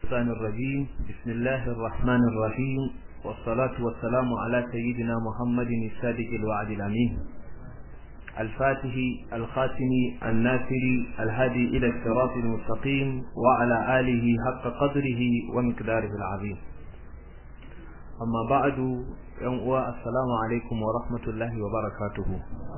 الشيطان الرجيم بسم الله الرحمن الرحيم والصلاة والسلام على سيدنا محمد الصادق الوعد الأمين الفاتح الخاتم الناصر الهادي إلى الصراط المستقيم وعلى آله حق قدره ومقداره العظيم أما بعد يوم السلام عليكم ورحمة الله وبركاته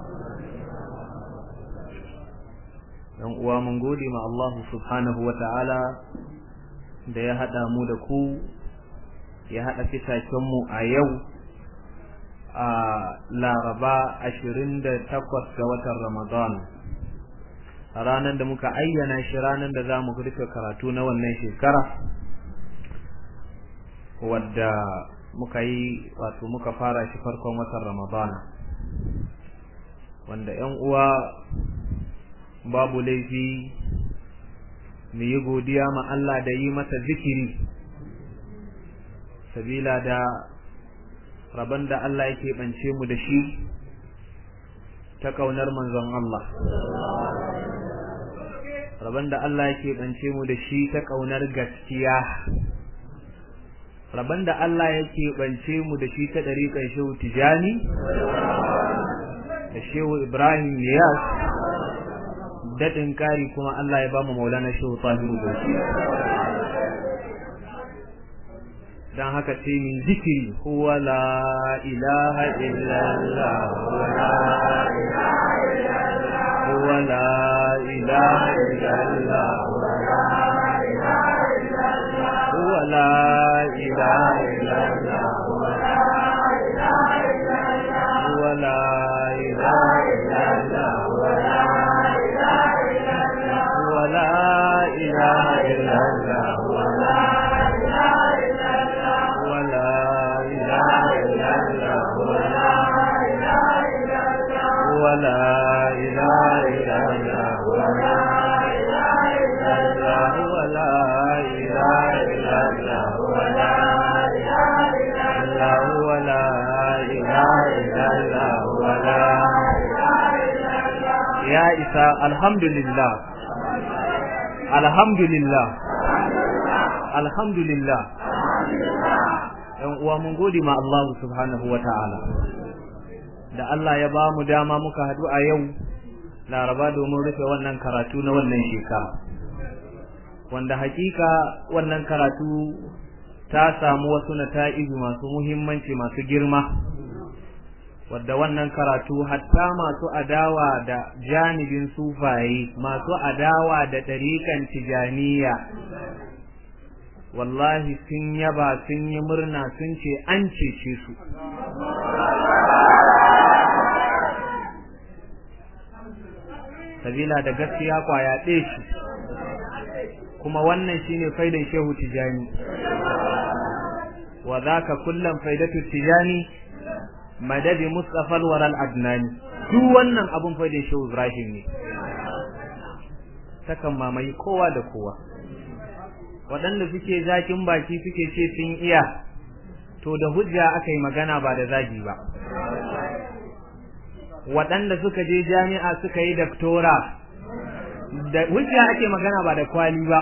yan uwa mun gode ma Allah subhanahu wa ta'ala da ya haɗa mu da ku ya haɗa mu a yau a laraba ashirin da takwas ga watan ramadan a ranar da muka ayyana shi ranar da za mu rufe karatu na wannan shekara wadda muka yi wato muka fara shi farkon watan ramadan wanda 'yan uwa babu laifi mu yi godiya ma Allah da yi masa zikiri sabila da rabon da Allah yake bance mu da shi ta kaunar manzon Allah rabon da Allah yake bance mu da shi ta kaunar gaskiya rabon da Allah yake bance mu da shi ta dariƙar shehu tijani da shehu ibrahim niyas daɗin ƙari kuma Allah ya ba mu maulana shehu tahiru bauchi dan haka ce min zikiri huwa la ilaha illallah huwa la ilaha illallah huwa la ilaha illallah huwa la ilaha illallah ولا إله إلا الله ولا إله إلا الله ولا إله إلا الله ولا ولا إله إلا الله ولا ولا إله إلا الله ولا يا إساء الحمد لله alhamdulillah alhamdulillah yan uwa mun gode ma Allah subhanahu ta'ala. da Allah ya ba mu dama muka haɗu a yau laraba domin rufe wannan karatu na wannan shekara wanda hakika wannan karatu ta samu wasu nata'izu masu muhimmanci masu girma wadda wannan karatu hatta masu adawa da janibin sufaye masu adawa da ɗariƙan tijaniya wallahi sun yaba sun yi murna sun ce an cece su sabila da gaskiya kwaya ɗaya shi kuma wannan shine faidan shehu tijani wa zaka kullum faidatu tijani madadi Mustafa al Adnani duk wannan abun fa da Shehu Ibrahim ne takan mamaye kowa da kowa waɗanda suke zakin baki suke ce sun iya to da hujja aka yi magana ba da zagi ba waɗanda suka je jami'a suka yi daktora da hujja ake magana ba da kwali ba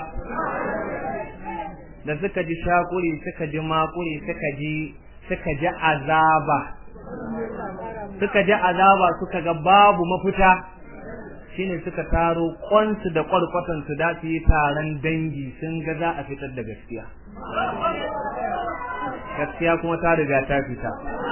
da suka ji shakuri suka ji makuri suka ji suka ji azaba suka ji azaba suka ga babu mafita shine suka taro kwansu da kwarkwatan su da su yi taron dangi sun ga za a fitar da gaskiya gaskiya kuma ta riga ta fita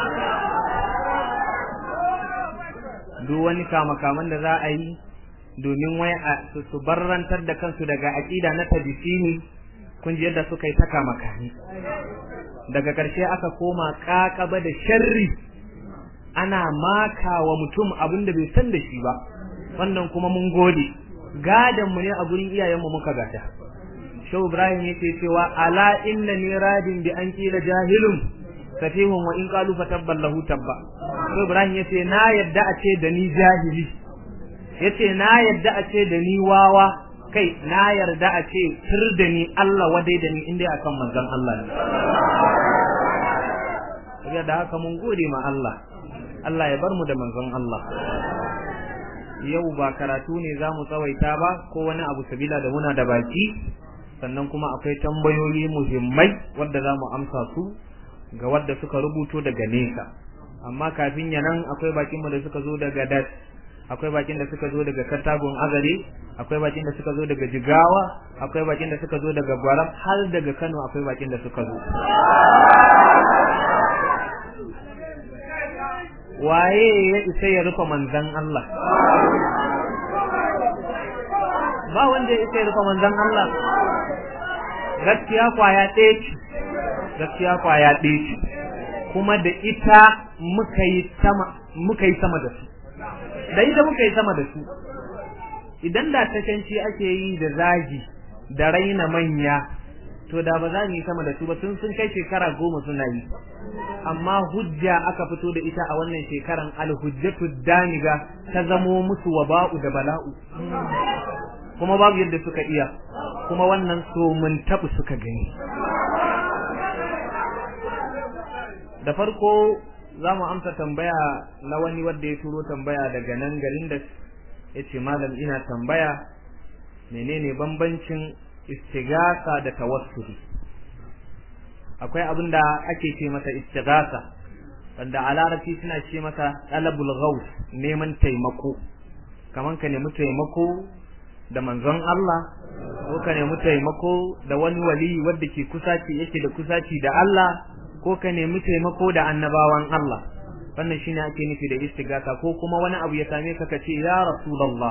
duk wani kamakaman da za a yi domin wai a su barrantar da kansu daga aƙida na tabisini kun ji yadda suka yi ta kamakani daga ƙarshe aka koma ƙaƙaba da sharri ana maka wa mutum abin da bai san da shi ba wannan kuma mun gode gadan mu ne a gurin iyayen mu muka gata Shehu Ibrahim yake cewa ala inna ni radin bi an kila jahilun katihun wa in qalu fatabban lahu tabba Shehu Ibrahim yace na yadda a ce da ni jahili yace na yadda a ce da ni wawa kai na yarda a ce tur da ni Allah wadai da ni inda akan manzon Allah ne da haka mun gode ma Allah Allah ya bar mu da manzon Allah yau ba karatu ne za mu tsawaita ba ko wani abu sabila da muna da baki sannan kuma akwai tambayoyi muhimmai wadda za mu amsa su ga wadda suka rubuto daga nesa amma kafin ya nan akwai bakinmu da suka zo daga das akwai bakin da suka zo daga katagun azare akwai bakin da suka zo daga jigawa akwai bakin da suka zo daga gwaram har daga kano akwai bakin da suka zo waye ya isa ya rufe manzan Allah ba wanda ya isa ya rufe manzan Allah gaskiya kwaya ɗaya ce gaskiya kwaya ɗaya ce kuma da ita muka yi sama muka yi sama da su da ita muka yi sama da su idan da tashanci ake yi da zagi da raina manya to da ba za mu yi sama da su ba tun sun kai shekara goma suna yi amma hujja aka fito da ita a wannan shekaran alhujjatu daniga ta zamo musu waba'u da bala'u kuma babu yadda suka iya kuma wannan so mun tabu suka gani da farko za mu amsa tambaya na wani wanda ya turo tambaya daga nan garin da ya ce malam ina tambaya menene bambancin istigasa da tawassuli akwai abin da ake ce masa istigasa wanda a larabci suna ce masa talabul ghaus neman taimako kaman ka nemi taimako da manzon Allah ko ka nemi taimako da wani wali wanda ke kusaci yake da kusaci da Allah ko ka nemi taimako da annabawan Allah wannan shine ake nufi da istighatha ko kuma wani abu ya same ka kace ya rasulullah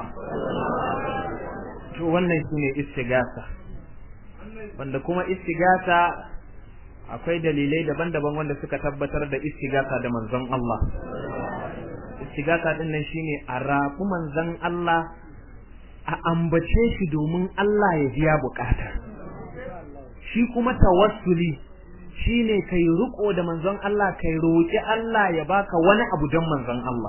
to wannan shine istighatha wanda kuma istighatha akwai dalilai daban-daban wanda suka tabbatar da istighatha da manzon Allah istighatha din nan shine a rafu manzon Allah a ambace shi domin Allah ya biya bukata shi kuma tawassuli shine kai riko da manzon Allah kai roki Allah ya baka wani abu don manzon Allah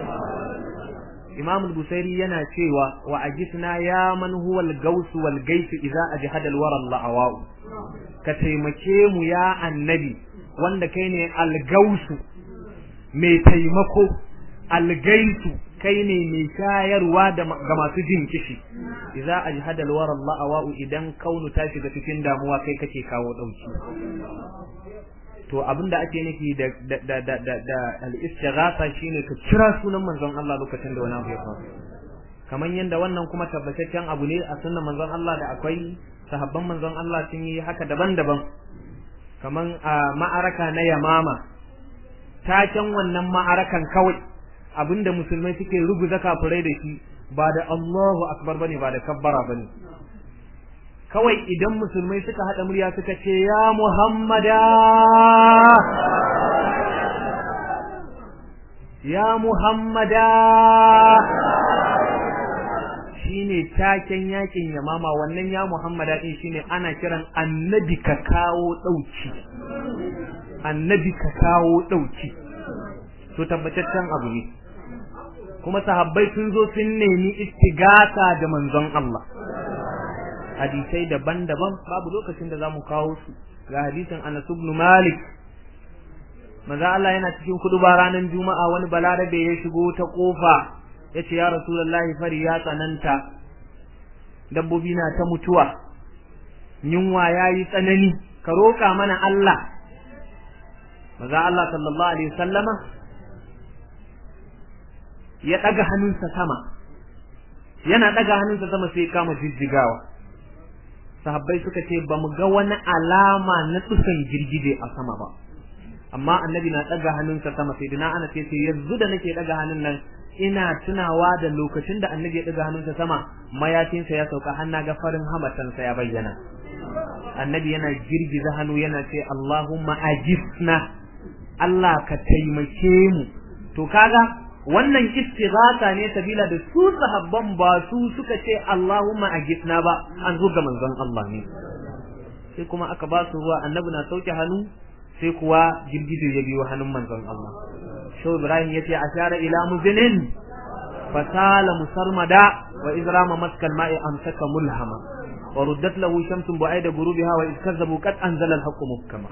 Imam al-Busairi yana cewa wa ajisna ya man huwa al-gaus wal gais idza ajhada al-wara al-la'aw ka taimake mu ya annabi wanda kai ne al-gaus mai taimako al-gaisu kai ne mai shayarwa ga masu jin kishi idza ajhada al-wara al-la'aw idan kaunu ta shiga cikin damuwa kai kake kawo dauki to abinda ake nufi da da da da da al-istighatha shine ka kira sunan manzon Allah lokacin da wani abu ya faru kamar yanda wannan kuma tabbataccen abu ne a sunnan manzon Allah da akwai sahabban manzon Allah sun yi haka daban-daban kamar a ma'araka na Yamama taken wannan ma'arakan kawai abinda musulmai suke ruguza kafirai da shi ba da Allahu akbar bane ba da kabbara bane kawai idan musulmai suka haɗa murya suka ce ya Muhammada ya Muhammada shine taken yakin yamama wannan ya Muhammada din shine ana kiran annabi ka kawo dauki annabi ka kawo dauki to tabbataccen abu ne kuma sahabbai sun zo sun nemi istigasa da manzon Allah hadisai daban-daban babu lokacin da zamu kawo su ga hadisin Anas ibn Malik manzo Allah yana cikin kuduba ranar Juma'a wani balarabe ya shigo ta kofa yace ya Rasulullahi fari ya tsananta dabbobi na ta mutuwa yunwa yayi tsanani ka roka mana Allah manzo Allah sallallahu alaihi wasallama ya daga hannunsa sama yana daga hannunsa sama sai kama jijjigawa sahabbai suka ce ba mu ga wani alama na tsusan girgije a sama ba amma annabi na daga hannunsa sama sai dina ana ce sai yanzu da nake daga hannun nan ina tunawa da lokacin da annabi ya daga hannunsa sama mayafinsa ya sauka har na ga farin hamatansa ya bayyana annabi yana girgiza hannu yana ce Allahumma ajisna Allah ka taimake mu to kaga wannan istighatha ne sabila da su sahabban ba su suka ce Allahumma ajisna ba an zo ga manzon Allah ne sai kuma aka ba su ruwa annabi na sauke hannu sai kuwa girgije ya biyo hannun manzon Allah Shehu Ibrahim yace ashara ila muzinin fasala musarmada wa izrama maskal ma'i amsaka mulhama wa ruddat lahu shamsun bu'aida gurubiha wa iz kazzabu qad anzala al-haqqu muhkama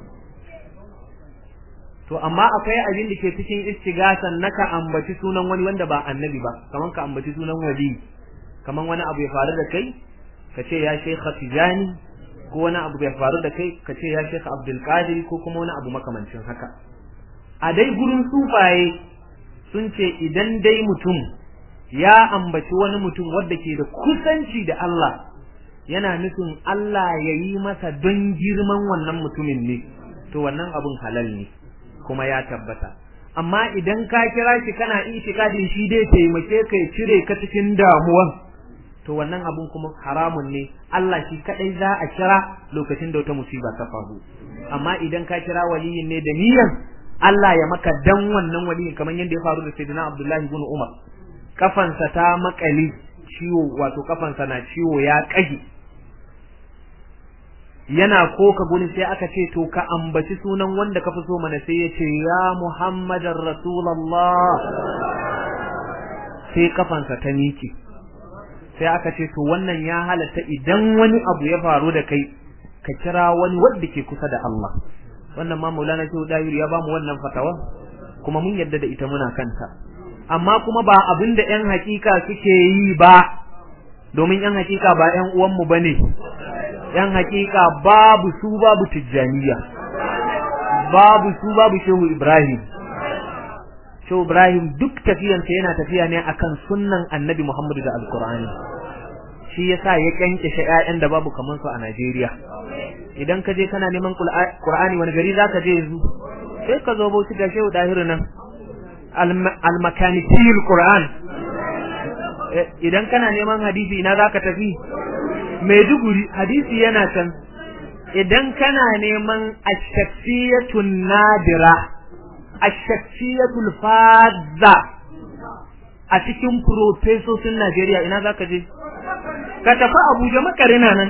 to amma akwai abin da ke cikin istigasan naka ambaci sunan wani wanda ba annabi ba kaman ka ambaci sunan wali kaman wani abu ya faru da kai ka ce ya shekha tijani ko wani abu bai faru da kai ka ce ya shekha abdul qadir ko kuma wani abu makamancin haka a dai gurin sufaye sun ce idan dai mutum ya ambaci wani mutum wanda ke da kusanci da Allah yana nufin Allah ya yi masa don girman wannan mutumin ne to wannan abun halal ne kuma ya tabbata amma idan ka kira shi kana itikadin shi dai taimake ka ya cire ka cikin damuwan to wannan abun kuma haramun ne Allah shi kadai za a kira lokacin da wata musiba ta faru amma idan ka kira waliyin ne da niyyar Allah ya maka dan wannan waliyin kamar yadda ya faru da Sayyidina Abdullahi ibn Umar kafansa ta makali ciwo wato kafansa na ciwo ya kage yana koka guni sai aka ce to ka ambaci sunan wanda ka fi so mana sai ya ce ya Muhammadar Rasulullah sai kafansa ta miki sai aka ce to wannan ya halatta idan wani abu ya faru da kai ka kira wani wanda ke kusa da Allah wannan ma Maulana Shehu Dahir ya bamu wannan fatawa kuma mun yadda da ita muna kanta amma kuma ba abin da ƴan hakika suke yi ba domin ƴan hakika ba ƴan uwanmu bane yan hakika babu su babu tijjaniya babu su babu shehu ibrahim shehu ibrahim duk tafiyansa yana tafiya ne akan sunnan annabi muhammadu da alkur'ani shi yasa ya kyankyashe ƴaƴan da babu kaman su a najeriya idan ka je kana neman qur'ani wani gari zaka je yanzu sai ka zo bauchi ga shehu dahiru nan almakanitiyul qur'an idan kana neman hadisi ina zaka tafi Maiduguri hadisi yana can idan kana neman ashafiyatun nadira ashafiyyatul fadza a cikin profesosin Najeriya ina zaka je ka tafi Abuja makarina nan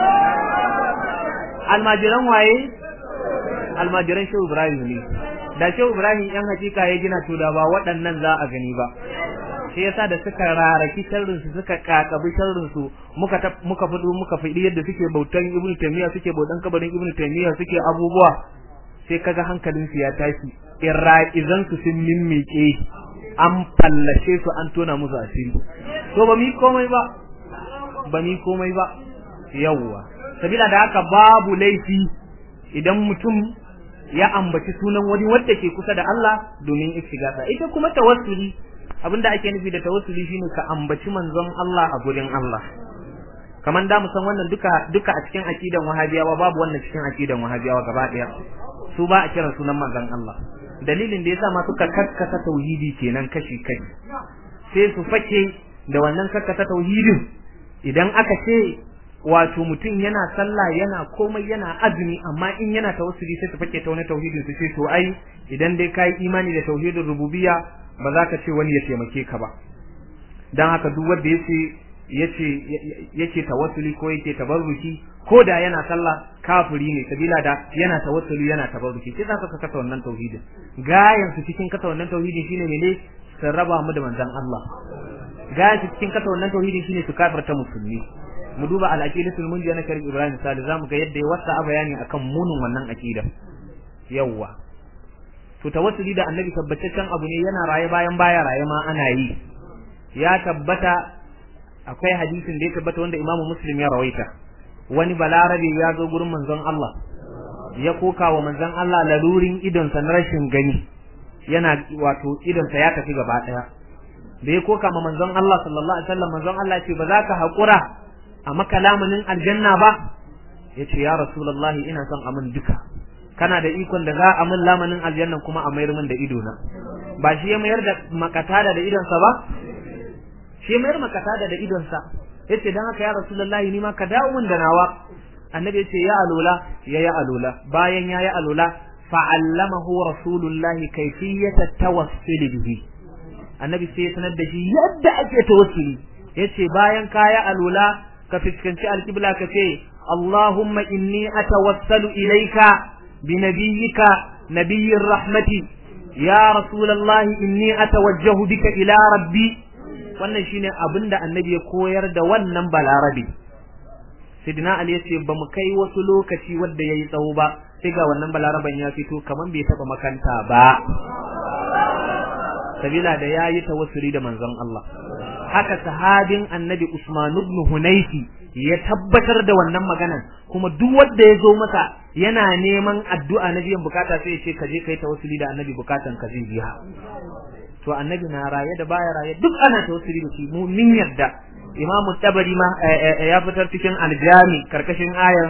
almajiran waye almajiran Shehu Ibrahim ne da Shehu Ibrahim yan hakika ya gina to da ba waɗannan za a gani ba shi yasa da suka raraki sharrin su suka kakabi sharrin su muka muka fudu muka fidi yadda suke bautan Ibn Taymiyyah suke bautan kabarin Ibn Taymiyyah suke abubuwa sai kaga hankalin su ya tashi irra'izan su sun mimmike an fallashe su an tona musu asiri to ba mi komai ba ba mi komai ba yawwa sabila da haka babu laifi idan mutum ya ambaci sunan wani wanda ke kusa da Allah domin istighatha ita kuma tawassuli abinda ake nufi da tawassuli shine ka ambaci manzon Allah a gurin Allah kaman da mu san wannan duka duka a cikin akidan wahabiyawa babu wannan cikin akidan wahabiyawa gaba daya su ba a kira sunan manzon Allah dalilin da yasa ma suka kakkasa tauhidi kenan kashi kashi sai su fake da wannan kakkasa tauhidin idan aka ce wato mutum yana sallah yana komai yana azumi amma in yana tawassuli sai su fake ta wani tauhidin su ce to ai idan dai kai imani da tauhidin rububiyya ba za ka ce wani ya taimake ka ba dan haka duk wanda yace yace yake tawassuli ko yake tabarruki ko da yana sallah kafiri ne sabila da yana tawassuli yana tabarruki sai za ka kasa wannan tauhidin gayan su cikin kasa wannan tauhidin shine mene su raba mu da manzon Allah gayan su cikin kasa wannan tauhidin shine su kafirta musulmi mu duba al-aqidatul munjiya na Karim Ibrahim Sali zamu ga yadda ya wasa bayani akan munin wannan aqida yawwa to tawassuli da annabi tabbataccen abu ne yana raye bayan baya raye ma ana yi ya tabbata akwai hadisin da ya tabbata wanda Imam Muslim ya rawaita wani balarabe ya zo gurin manzon Allah ya koka wa manzon Allah lalurin idonsa na rashin gani yana wato idonsa ya tafi gaba daya da ya koka ma manzon Allah sallallahu alaihi wasallam manzon Allah ce ba za ka haƙura a maka lamunin aljanna ba yace ya rasulullahi ina son amin duka kana da ikon da za a min lamanin aljanna kuma a mayar min da ido na ba shi ya mayar da makatada da idonsa ba shi ya mayar makatada da idonsa yace dan haka ya rasulullahi ni ma ka dawo min da nawa annabi yace ya alula ya ya alula bayan ya ya alula fa'allamahu rasulullahi kayfiyata tawassul bihi annabi sai ya sanar da shi yadda ake tawassuli yace bayan ka ya alula ka fiskanci alqibla ka ce اللهم إني أتوسل إليك بنبيك نبي الرحمة يا رسول الله إني أتوجه بك إلى ربي wannan shine abin da annabi ya koyar da wannan balarabe sidina ali yace ba mu kai wasu lokaci wanda yayi tsawo ba sai ga wannan balaraban ya fito kaman bai taba makanta ba sabila da yayi tawassuli da manzon Allah haka sahabin annabi Usman ibn Hunayfi ya tabbatar da wannan maganan kuma duk wanda ya zo masa yana neman addu'a na biyan bukata sai ya ce ka je kai tawassuli da annabi bukatan ka zai biya to annabi na raye da baya raye duk ana tawassuli da shi mu min yarda imamu tabari ma ya fitar cikin aljami karkashin ayar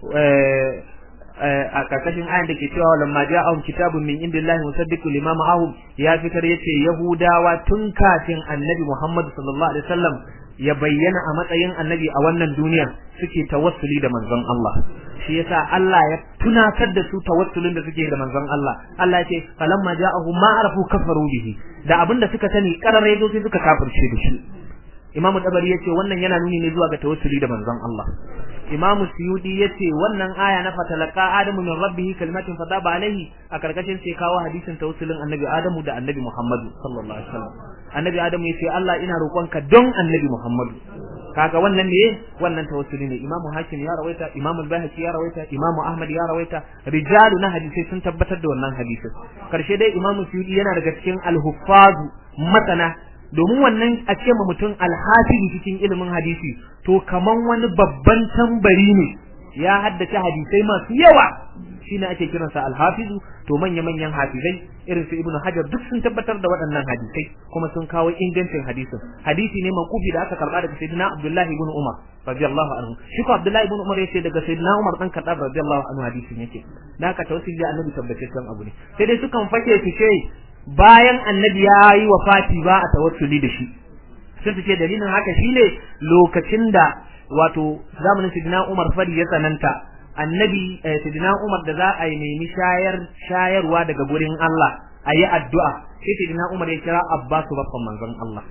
a karkashin ayan da ke cewa lamma ja'ahum kitabun min indillahi musaddiqu lima ma'ahum ya fitar yace yahudawa tun kafin annabi Muhammad sallallahu alaihi wasallam ya bayyana a matsayin annabi a wannan duniya suke tawassuli da manzon Allah shi yasa Allah ya tunatar da su tawassulin da suke da manzon Allah Allah ya ce falamma ja'ahum ma arafu kafaru bihi da abinda suka sani karare zo sai suka kafirce da shi Imam Tabari yace wannan yana nuni ne zuwa ga tawassuli da manzon Allah Imam Suyudi yace wannan aya na fatalaka Adamu min rabbih kalimatin fataba alaihi a karkashin sai kawo hadisin tawassulin Annabi Adamu da Annabi Muhammad sallallahu alaihi wasallam Annabi Adamu yace Allah ina roƙonka don Annabi Muhammad kaga wannan ne wannan tawassuli ne Imam Hakim ya rawaita Imam Al-Baihaqi ya rawaita Imam Ahmad ya rawaita rijalu na hadisi sun tabbatar da wannan hadisin karshe dai Imam Suyudi yana daga cikin al-huffaz masana domin wannan a ce ma mutum alhafizu cikin ilimin hadisi to kaman wani babban tambari ne ya haddace hadisai masu yawa shine ake kiransa alhafizu to manya manyan hafizai irin su ibnu hajar duk sun tabbatar da waɗannan hadisai kuma sun kawo ingancin hadisin hadisi ne makufi da aka karba daga sayyidina abdullahi ibn umar radiyallahu anhu shi ko abdullahi ibn umar yace daga sayyidina umar dan kadab radiyallahu anhu hadisin yake da aka tawassuli da annabi tabbataccen abu ne sai dai sukan fake su ce bayan annabi ya yi wa fati ba a tawassuli da shi sai su ce dalilin haka shine lokacin da wato zamanin sidina Umar fari ya tsananta annabi sidina Umar da za a yi nemi shayar shayarwa daga gurin Allah a yi addu'a sai sidina Umar ya kira Abbas babban manzon Allah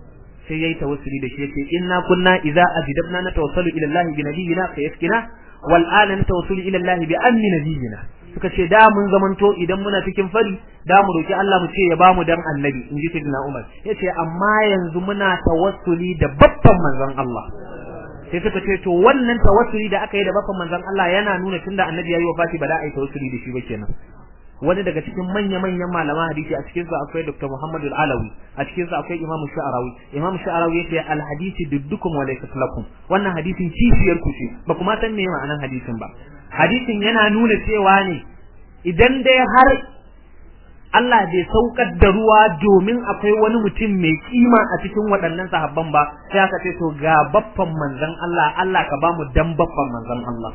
sai yayi tawassuli da shi yace inna kunna idza ajdabna natawassalu ila Allah bi nabiyyina fa yaskina wal ana natawassalu ila Allah bi amni nabiyyina suka ce da mun zamanto idan muna cikin fari da mu roki Allah mu ce ya bamu dan annabi in ji sayyidina Umar yace amma yanzu muna tawassuli da babban manzon Allah sai suka ce to wannan tawassuli da aka yi da babban manzon Allah yana nuna tunda annabi yayi wafati ba da a yi tawassuli da shi ba kenan wani daga cikin manya-manyan malaman hadisi a cikin su akwai Dr. Muhammad Al-Alawi a cikin su akwai Imam Sha'arawi Imam Sha'arawi yace al-hadisi duddukum wa laysa lakum wannan hadisin kishiyar ku ce ba kuma san me ma'anar hadisin ba hadisin yana nuna cewa ne idan dai har Allah bai saukar da ruwa domin akwai wani mutum mai kima a cikin waɗannan sahabban ba sai aka ce to ga baffan manzon Allah Allah ka bamu dan baffan manzon Allah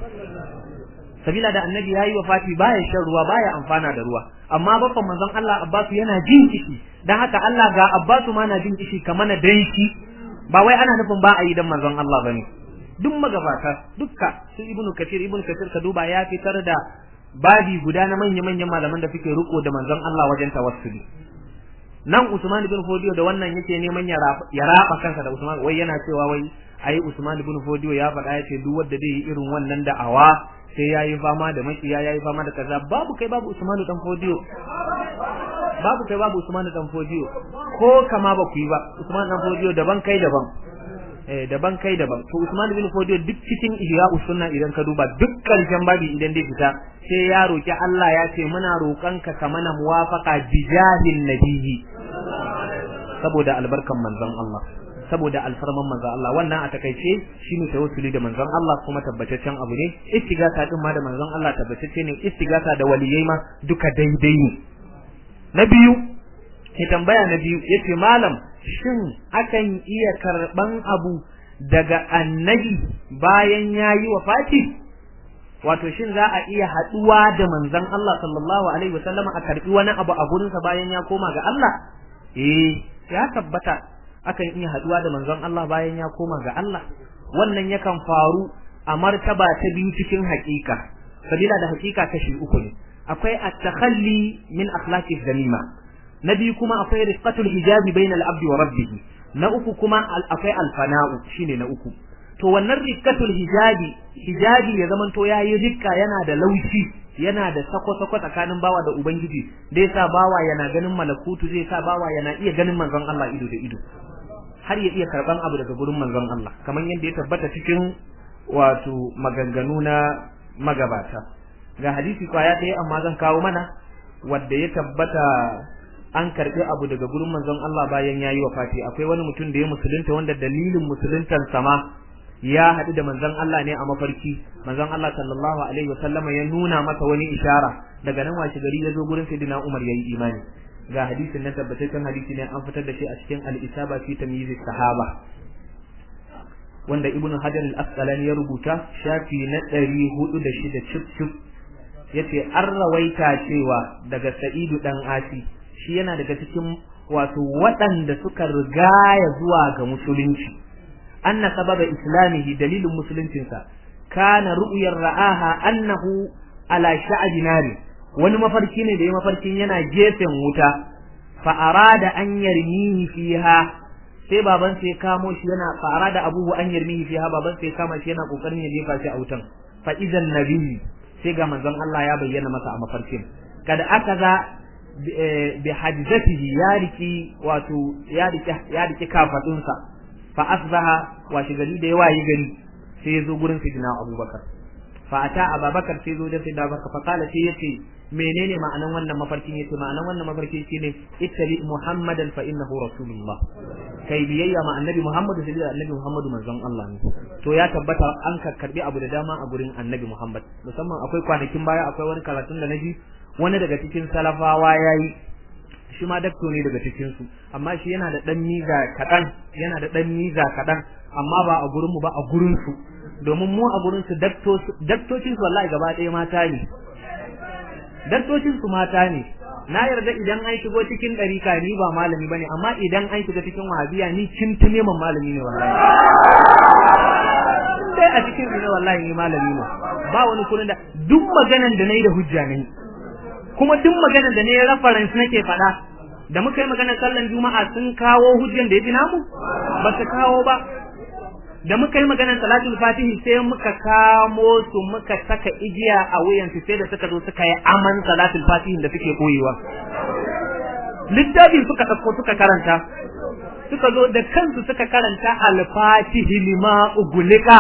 sabila da annabi yayi wafati baya shan ruwa baya amfana da ruwa amma baffan manzon Allah Abbasu yana jin kishi dan haka Allah ga Abbasu ma na jin kishi kamar na dan shi ba wai ana nufin ba a yi dan manzon Allah bane duk magabata dukka su ibnu kathir ibnu kathir ka duba ya fitar da babi guda na manya-manyan malaman da suke riko da manzon Allah wajen tawassuli nan Usman ibn Fodiyo da wannan yake neman ya raba kansa da Usman wai yana cewa wai ai Usman ibn Fodiyo ya faɗa yace duk wanda zai yi irin wannan da'awa sai yayi fama da makiya yayi fama da kaza babu kai babu Usman dan Fodiyo babu kai babu Usman dan Fodiyo ko kama ba ku yi ba Usman dan Fodiyo daban kai daban eh daban kai daban to Usman bin Fodiyo duk cikin ihya sunna idan ka duba duk karshen babi idan dai fita sai ya roki Allah ya ce muna roƙon ka ka mana muwafaqa bijahin nabiyyi saboda albarkan manzon Allah saboda alfarman manzon Allah wannan a takaice shine tawassuli da manzon Allah kuma tabbataccen abu ne istigasa din ma da manzon Allah tabbatacce ne istigasa da waliyai ma duka daidai ne na biyu ke tambaya na biyu yace malam shin akan iya karban abu daga annabi bayan yayi wafati wato shin za a iya haduwa da manzon Allah sallallahu alaihi wasallam a karbi wani abu a gurinsa bayan ya koma ga Allah eh ya tabbata akan iya haduwa da manzon Allah bayan ya koma ga Allah wannan yakan faru a martaba ta biyu cikin hakika sabila da hakika kashi uku ne akwai at-takhalli min akhlaqi zamima na biyu kuma akwai rizqatul hijabi bainal abdi wa rabbih na uku kuma akwai alfana'u shine na uku to wannan rizqatul hijabi hijabi ya zaman to yayi rikka yana da laushi yana da sako-sako tsakanin bawa da ubangiji zai sa bawa yana ganin malakutu zai sa bawa yana iya ganin manzon Allah ido da ido har ya iya karban abu daga gurin manzon Allah kamar yadda ya tabbata cikin wato maganganu na magabata ga hadisi kwaya ɗaya amma zan kawo mana wadda ya tabbata an karbi abu daga gurin manzon Allah bayan yayi wafati akwai wani mutum da ya musulunta wanda dalilin musuluntan sama ya haɗu da manzon Allah ne a mafarki manzon Allah sallallahu alaihi wasallama ya nuna masa wani ishara daga nan washe gari ya zo gurin sayyidina Umar yayi imani ga hadisin nan tabbataccen hadisi ne an fitar da shi a cikin al-isaba fi tamyiz sahaba wanda ibnu hajar al-asqalani ya rubuta shafi na 406 cip cip yace an rawaita cewa daga sa'idu dan asi shi yana daga cikin wato waɗanda suka rigaya zuwa ga musulunci anna sababa islamihi dalilin musuluncinsa kana ru'yar ra'aha annahu ala sha'bi nari wani mafarki ne da ya mafarkin yana gefen wuta fa arada an yarmihi fiha sai baban sai kamo shi yana fa arada abuhu an yarmihi fiha baban sai kama shi yana kokarin ya jefa shi a wutan fa idan nabi sai ga manzon Allah ya bayyana masa a mafarkin kada aka za bi hajjatihi ya riki wato ya riki ya riki kafadunsa fa asbaha washi gari da yawa yi gari sai ya zo gurin sidina abubakar fa ata abubakar sai zo da sidina abubakar fa kala sai yace menene ma'anan wannan mafarkin yace ma'anan wannan mafarkin shine ittabi muhammadan fa innahu rasulullah kai biyayya ma annabi muhammadu sai da annabi muhammadu manzon Allah ne to ya tabbata an karbi abu da dama a gurin annabi muhammad musamman akwai kwanakin baya akwai wani karatun da naji wani daga cikin salafawa yayi shi ma dakto ne daga cikin su amma shi yana da dan miza kadan yana da dan miza kadan amma ba a gurin mu ba a gurin su domin mu a gurin su daktocin su wallahi gaba ɗaya mata ne daktocin su mata ne na yarda idan an shigo cikin ɗarika ni ba malami bane amma idan an shiga cikin wahabiya ni cintune man malami ne wallahi dai a cikin ne wallahi ni malami ne ba wani kullun da duk maganan da nayi da hujja ne kuma duk maganan da nayi reference nake faɗa da muka yi maganar sallan juma'a sun kawo hujjan da ya fi namu ba su kawo ba da muka yi maganar salatul fatihi sai muka kamo su muka saka igiya a wuyansu sai da suka zo suka yi aman salatul fatihin da suke koyewa littafin suka ɗauko suka karanta suka zo da kansu suka karanta al-fatihi lima ugulika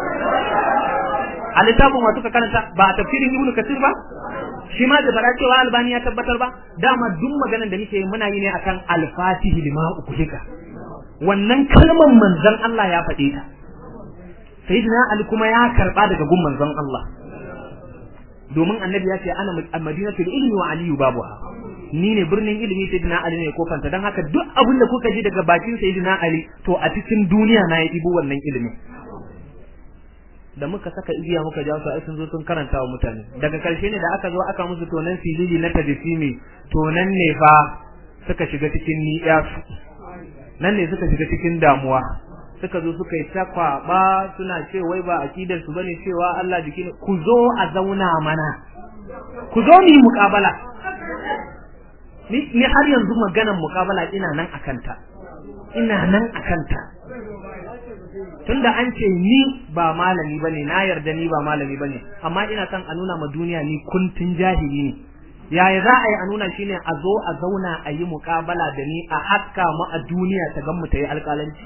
a littafin wa suka karanta ba a tafsirin ibnu kasir ba shi ma da fara cewa albani ya tabbatar ba dama duk maganar da nake muna yi ne akan al-fatihi lima ugulika wannan kalmar manzon Allah ya faɗe ta sayyidina Ali kuma ya karba daga gun manzon Allah domin annabi ya ce ana madinatul ilmi wa aliyu babuha ni ne birnin ilimi sayyidina Ali ne kofanta dan haka duk abin da kuka ji daga bakin sayyidina Ali to a cikin duniya na ya ibo wannan ilimi da muka saka igiya muka ja su ai sun zo sun karanta wa mutane daga karshe ne da aka zo aka musu tonan filili na tajisimi tonan ne fa suka shiga cikin ni'yasu nan ne suka shiga cikin damuwa suka zo suka yi takwaba suna ce wai ba akidar su bane cewa Allah jiki ne ku zo a zauna mana ku zo ni muƙabala ni ni har yanzu maganar muƙabala ina nan akanta ina nan akanta tunda an ce ni ba malami bane na yarda ni ba malami bane amma ina son a nuna ma duniya ni kuntun jahili ne yaya za a yi a nuna shine a zo a zauna a yi muƙabala da ni a haska mu a duniya ta gan mu ta yi alƙalanci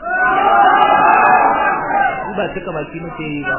ba suka baki muke yi ba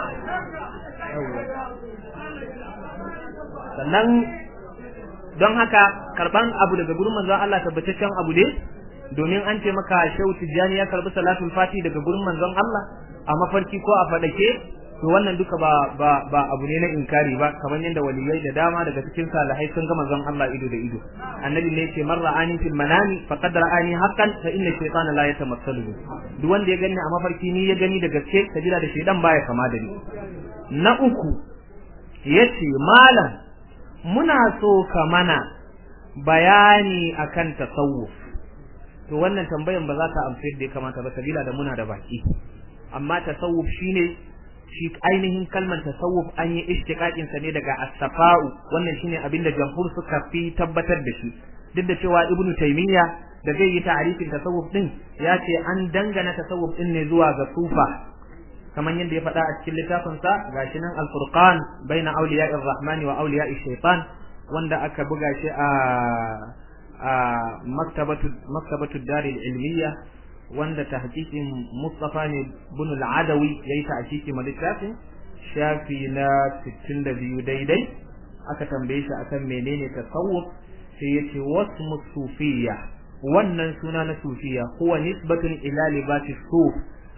sannan don haka karban abu daga gurin manzon Allah tabbataccen abu ne domin an ce maka Shehu Tijjani ya karbi salatul fati daga gurin manzon Allah a mafarki ko a fadake to wannan duka ba ba ba abu ne na inkari ba kamar yadda waliyai da dama daga cikin salihai sun ga manzon Allah ido da ido annabi ne yake man ra'ani fil manami faqad ra'ani haqqan fa inna shaytana la yatamassalu duk wanda ya gani a mafarki ni ya gani da gaske sabila da shaydan baya kama da ni na uku yace malam muna so ka mana bayani akan tasawuf to wannan tambayan ba za ta amsa da ya kamata ba sabila da muna da baki amma tasawuf shine shi ainihin kalmar tasawuf an yi ishtiqaqin sa ne daga as-safa'u wannan shine abin da jamhur suka fi tabbatar da shi duk da cewa ibnu taymiya da zai yi ta'arifin tasawuf din ya ce an dangana tasawuf din ne zuwa ga sufa kamar yadda ya faɗa a cikin littafin sa gashi nan al-furqan baina awliya'ir rahmani wa awliya'ish shaitan wanda aka buga shi a a maktabatu maktabatu daril ilmiya wanda tahqiqin Mustafa ne bin al-Adawi yayi tahqiqi ma littafin shafi na 62 daidai aka tambaye shi akan menene tasawuf sai yace wasmu sufiyya wannan suna na sufiya huwa nisbatun ila libasi suf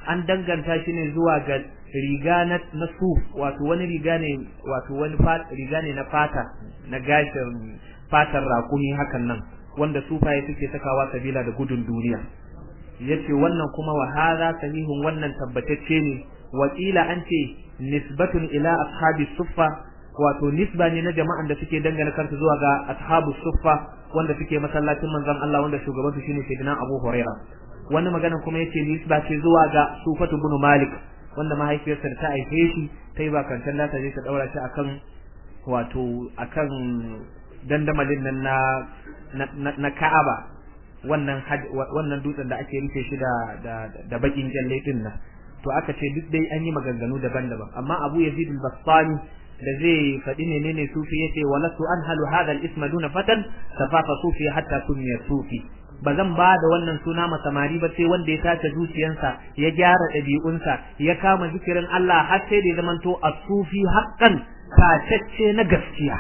an danganta shi ne zuwa ga riga na na suf wato wani riga ne wato wani riga ne na fata na gashin fatar rakumi hakan nan wanda sufaye suke sakawa sabila da gudun duniya yace wannan kuma wa hadha sahihun wannan tabbatacce ne wakila an ce nisbatun ila ashabi suffa wato nisba ne na jama'an da suke dangana kansu zuwa ga ashabu suffa wanda suke masallacin manzon Allah wanda shugaban su shine sayyidina Abu Huraira wani magana kuma yace nisba ce zuwa ga Sufatu ibn Malik wanda mahaifiyarsa ta haife shi ta yi bakantan da ta je ta daura shi akan wato akan dandamalin nan na na Ka'aba wannan wannan dutsen da ake rufe shi da da da bakin jalle din nan to aka ce duk dai an yi maganganu daban-daban amma Abu Yazid al-Bastami da zai faɗi menene sufi yace walastu anhalu hadha al-isma duna fatan safafa sufi hatta sumiya sufi ba zan ba da wannan suna ma samari ba sai wanda ya tace zuciyarsa ya gyara ɗabi'unsa ya kama zikirin Allah har sai da ya zamanto as-sufi haqqan tacacce na gaskiya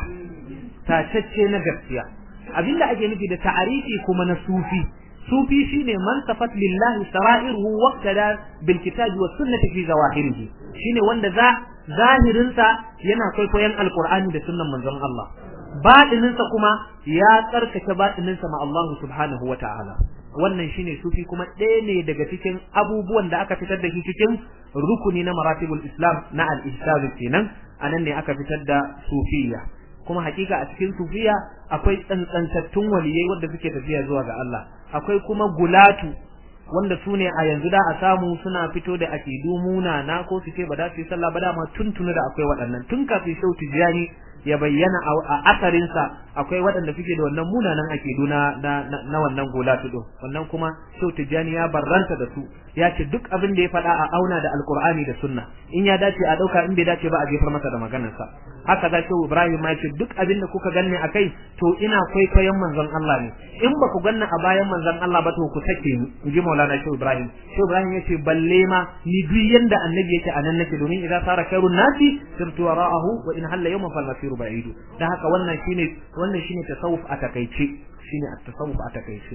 tacacce na gaskiya abinda ake nufi da ta'arifi kuma na sufi sufi shine man safat lillahi sara'iruhu waqtada bil kitabi was sunnati fi zawahirihi shine wanda za zahirinsa yana kwaikwayon alqur'ani da sunnan manzon Allah baɗininsa kuma ya tsarkake baɗininsa ma Allah subhanahu wa ta'ala wannan shine sufi kuma ɗaya ne daga cikin abubuwan da aka fitar da shi cikin rukuni na maratibul islam na al-ihsan kenan anan ne aka fitar da sufiya kuma hakika a cikin sufiya akwai tsantsantattun waliyai wanda suke tafiya zuwa ga Allah akwai kuma gulatu wanda su ne a yanzu da a samu suna fito da akidu munana ko su ce ba da su yi sallah ba dama tuntuni da akwai waɗannan tun kafin shau tijjani ya bayyana a asarinsa akwai waɗanda suke da wannan munanan akidu na na wannan gulatu din wannan kuma shau tijjani ya barranta da su ya ce duk abin da ya faɗa a auna da alkur'ani da sunna in ya dace a ɗauka in bai dace ba a jefar masa da maganarsa haka za shehu ibrahim ma ce duk abin da kuka ganni a kai to ina kwaikwayon manzon Allah ne in ba ku ganni a bayan manzon Allah ba to ku sake ni in ji maulana shehu ibrahim shehu ibrahim ya ce balle ma ni duk yanda annabi yake a nan nake domin idan sara khairun nasi sirtu wara'ahu wa in halla yawman fal masiru ba'idu dan haka wannan shine wannan shine tasawuf a takaice shine at-tasawuf a takaice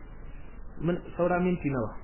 mun saura minti nawa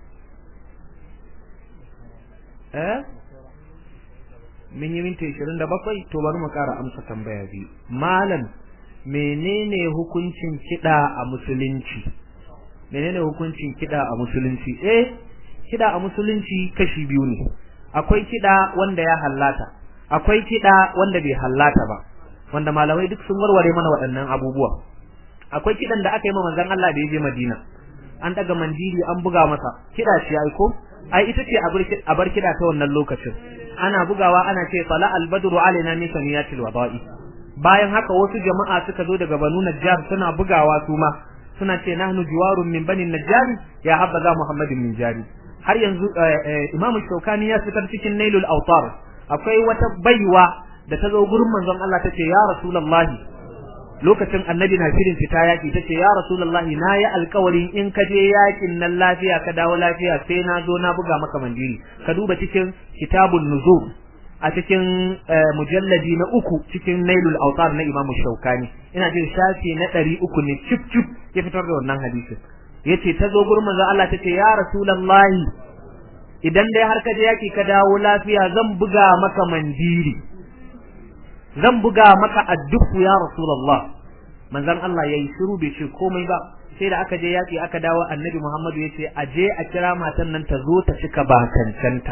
eh mun yi minti 27 to bari mu kara amsa tambaya biyu malam menene hukuncin kida a musulunci menene hukuncin kida a musulunci eh kida a musulunci kashi biyu ne akwai kida wanda ya hallata akwai kida wanda bai hallata ba wanda malamai duk sun warware mana waɗannan abubuwa akwai kidan da aka yi ma manzon Allah da ya je Madina an daga mandiri an buga masa kida shi ai ko ai ita ce a bar kida ta wannan lokacin ana bugawa ana ce sala albadru alaina min saniyatil wada'i bayan haka wasu jama'a suka zo daga banu najjar suna bugawa su ma suna ce nahnu jiwarun min bani najjar ya habbaza muhammadin min jari har yanzu imam shaukani ya fitar cikin nailul autar akwai wata baiwa da ta zo gurin manzon Allah tace ya rasulullahi lokacin annabi na shirin fita yaki tace ya rasulullahi na yi alkawarin in ka je yakin nan lafiya ka dawo lafiya sai na zo na buga maka mandiri ka duba cikin kitabun nuzul a cikin mujalladi na uku cikin nailul autar na imamu shaukani ina jin shafi na ɗari uku ne cip cip ya fitar da wannan hadisin yace ta zo gurin manzon Allah tace ya rasulullahi idan dai har ka je yaki ka dawo lafiya zan buga maka mandiri zan buga maka addufu ya rasulullah manzon Allah yayi shiru bai ce komai ba sai da aka je yaki aka dawo annabi Muhammadu yace a je a kira matan nan ta zo ta cika bakancanta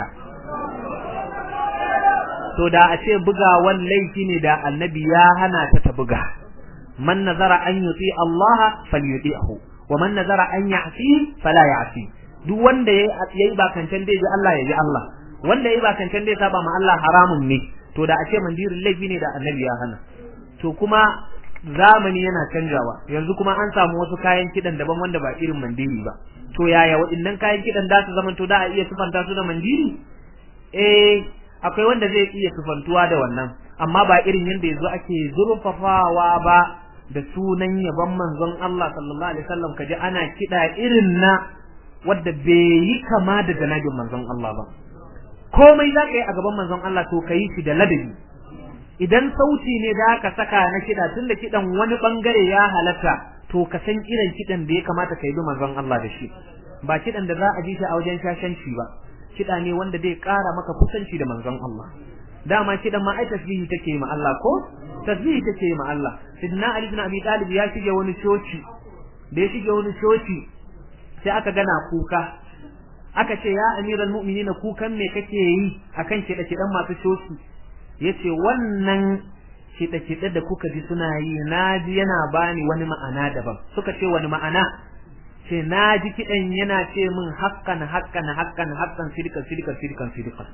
to da a ce bugawan laifi ne da annabi ya hana ta ta buga man nazara an yuti Allah falyuti'hu wa man nazara an ya'si fala ya'si duk wanda yayi bakancan dai ji Allah ya ji Allah wanda yayi bakancan dai saba ma Allah haramun ne to da a ce mandirin laifi ne da annabi ya hana to kuma zamani yana canjawa yanzu kuma an samu wasu kayan kidan daban wanda ba irin mandiri ba to yaya waɗannan kayan kidan da su zama to da a iya sufanta su da mandiri eh akwai wanda zai iya sufantuwa da wannan amma ba irin yanda yanzu ake zurfafawa ba da sunan yaban manzon Allah sallallahu alaihi wasallam kaje ana kida irin na wanda bai yi kama da janabin manzon Allah ba komai za ka yi a gaban manzon Allah to ka yi shi da ladabi idan sauti ne da aka saka na kiɗa tunda kiɗan wani bangare ya halatta to ka san irin kiɗan da ya kamata ka yi bi manzon Allah da shi ba kiɗan da za a ji shi a wajen shashanci ba kiɗa ne wanda zai ƙara maka kusanci da manzon Allah dama kiɗan ma ai tasbihi take ma Allah ko tasbihi take ma Allah sidna Ali ibn Abi Talib ya shige wani coci da ya shige wani coci sai aka gana kuka aka ce ya amiral mu'minina kukan me kake yi akan kiɗe-kiɗen masu coci yace wannan kiɗe-kiɗe da kuka ji suna yi na ji yana bani wani ma'ana daban suka ce wani ma'ana ce na ji kiɗan yana ce min haƙƙan haƙƙan haƙƙan haƙƙan sidikan sidikan sidikan sidikan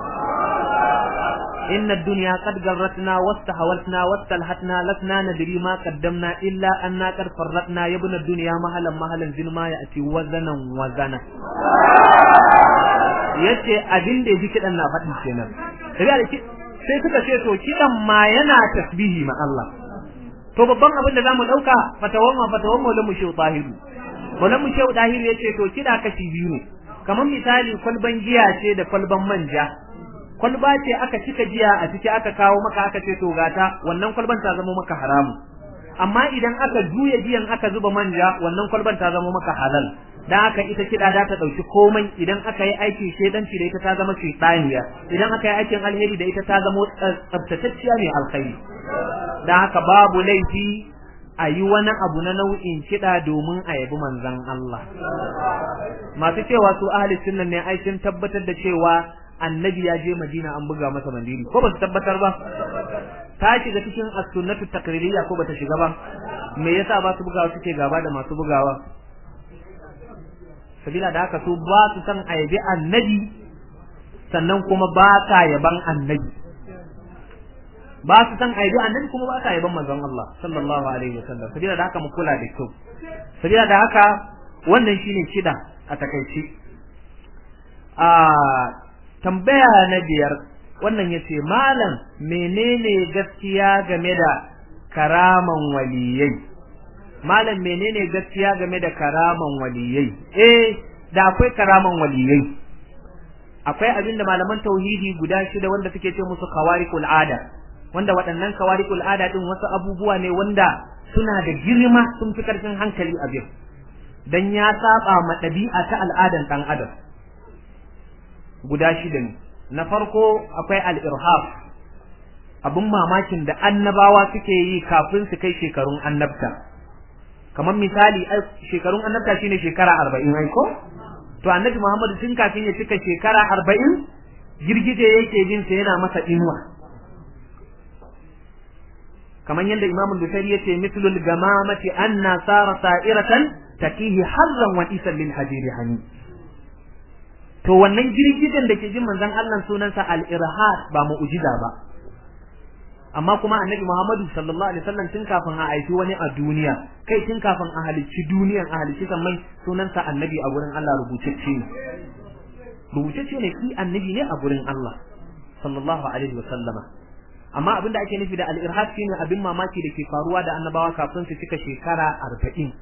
إن الدنيا قد جرتنا واستحولتنا واستلهتنا لسنا ندري ما قدمنا إلا أننا قد فرطنا يا ابن الدنيا مهلا مهلا زن ما يأتي وزنا وزنا yace abin da yake kidan na faɗi kenan sai suka ce to kidan ma yana tasbihi ma Allah to babban abin da zamu dauka fatawan ma fatawan maulan mu shehu tahiru maulan mu shehu tahiru yace to kida kashi biyu ne kamar misali kwalban giya ce da kwalban manja kwalba ce aka cika giya a ciki aka kawo maka aka ce to gata wannan kwalban ta zama maka haramu amma idan aka juya giyan aka zuba manja wannan kwalban ta zama maka halal dan haka ita kida za ta dauki komai idan aka yi aikin shedanci da ita ta zama shaytaniya idan aka yi aikin alheri da ita ta zama tsaftatacciya mai alkhairi dan haka babu laifi a yi wani abu na nau'in kiɗa domin a yabi manzon Allah masu cewa su ahli sunna ne ai sun tabbatar da cewa annabi ya je Madina an buga masa mandiri ko ba su tabbatar ba ta shiga cikin as-sunnatu taqririyya ko bata shiga ba me yasa ba su bugawa suke gaba da masu bugawa sabila da haka su ba su san ayabi annabi sannan kuma ba ta yaban annabi ba su san ayabi annabi kuma ba ta yaban manzon Allah sallallahu alaihi wasallam sabila da haka mu kula da kyau sabila da haka wannan shine kida a takaici a tambaya na biyar wannan yace malam menene gaskiya game da karaman waliyai malam menene gaskiya game da karaman waliyai eh da akwai karaman waliyai akwai abin da malaman tauhidi guda shida wanda suke ce musu kawariqul ada wanda waɗannan kawariqul ada din wasu abubuwa ne wanda suna da girma sun fi karfin hankali a bin dan ya saba ma ɗabi'a ta al'adan ɗan adam guda shida ne na farko akwai al-irhaf abun mamakin da annabawa suke yi kafin su kai shekarun annabta kamar misali shekarun annabta shine shekara arba'in ai ko to annabi muhammadu tun kafin ya cika shekara arba'in girgije yake bin sa yana masa inuwa kamar yadda imamu Bukhari yace mislul gamamati anna sara sa'iratan takihi harran wa isan lil hajiri hani to wannan girgijen da ke jin manzon Allah sunansa al-irhad ba mu'jiza ba amma kuma annabi Muhammadu sallallahu alaihi wasallam tun kafin a aiki wani a duniya kai tun kafin a halicci duniyan a halicci sammai sunansa annabi a gurin Allah rubutacce ne rubutacce ne shi annabi ne a gurin Allah sallallahu alaihi wasallama amma abinda ake nufi da al-irhad shine abin mamaki da ke faruwa da annabawa kafin su cika shekara arba'in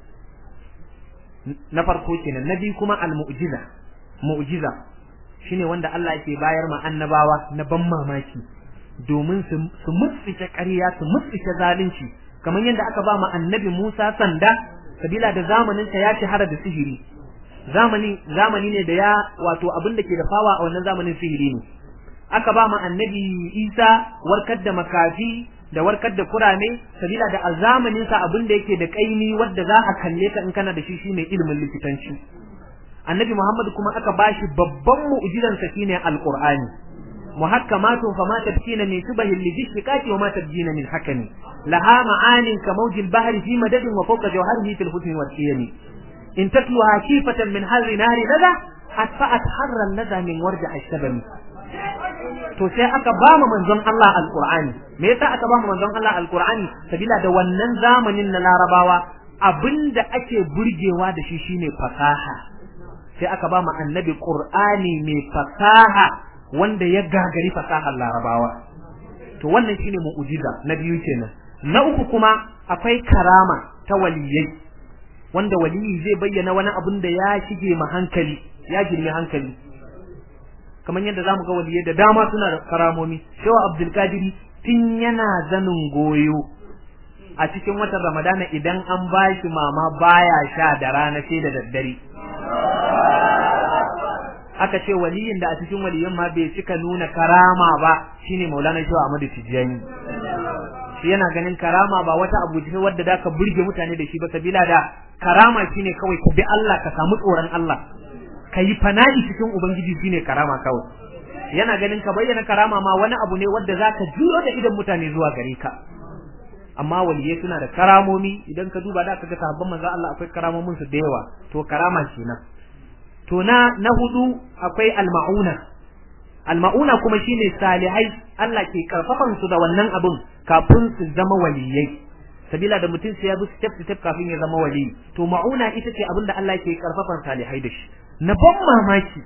na farko kenan na biyu kuma al-mu'jiza mu'jiza shine wanda Allah yake bayar ma annabawa na ban mamaki domin su mutsike ƙarya su mutsike zalunci kamar yadda aka ba ma annabi Musa sanda sabila da zamanin sa ya shahara da sihiri zamani zamani ne da ya wato abin da ke da fawa a wannan zamanin sihiri ne aka ba ma annabi Isa warkar da makafi da warkar da kurame sabila da a zamanin sa abin da yake da kaimi wanda za a kalle ka in kana da shi shine ilimin likitanci annabi Muhammad kuma aka bashi babban mu'jizan sa shine alqur'ani محكمات فما تبكين من شبه للشقاق وما تبجين من حكم لها معان كموج البحر في مدد وفوق جوهره في الحسن والقيم إن تتلوها كيفة من حر نار لذا أدفأت حر اللذا من ورجع الشبم to sai aka ba mu manzon Allah alqur'ani me yasa aka ba mu manzon Allah alqur'ani sabila da wannan zamanin na larabawa abinda ake burgewa da shi shine fasaha sai aka ba mu annabi qur'ani mai fasaha wanda ya gagari fasahar larabawa to wannan shine mu'jiza na biyu kenan na uku kuma akwai karama ta waliyai wanda waliyi zai bayyana wani abun da ya shige ma hankali ya girmi hankali kamar yadda zamu ga waliyai da dama suna da karamomi shawa abdul kadiri tun yana zanin goyo a cikin watan ramadana idan an bashi mama baya sha da rana sai da daddare aka ce waliyin da a cikin waliyan ma bai cika nuna karama ba shine Maulana Shehu Ahmadu Tijjani shi yana ganin karama ba wata abu ce wadda da ka burge mutane da shi ba sabila da karama shine kawai ka bi Allah ka samu tsoron Allah ka yi fana'i cikin ubangiji shine karama kawai yana ganin ka bayyana karama ma wani abu ne wadda zaka juro da idan mutane zuwa gare ka amma waliyai suna da karamomi idan ka duba da kaga sahabban manzo Allah akwai karamomin su da yawa to karama kenan to na na hudu akwai almauna almauna kuma shine salihai Allah ke karfafan su da wannan abun kafin su zama waliyai sabila da mutum sai ya bi step step kafin ya zama wali to mauna ita ce abin da Allah ke karfafan salihai da shi na ban mamaki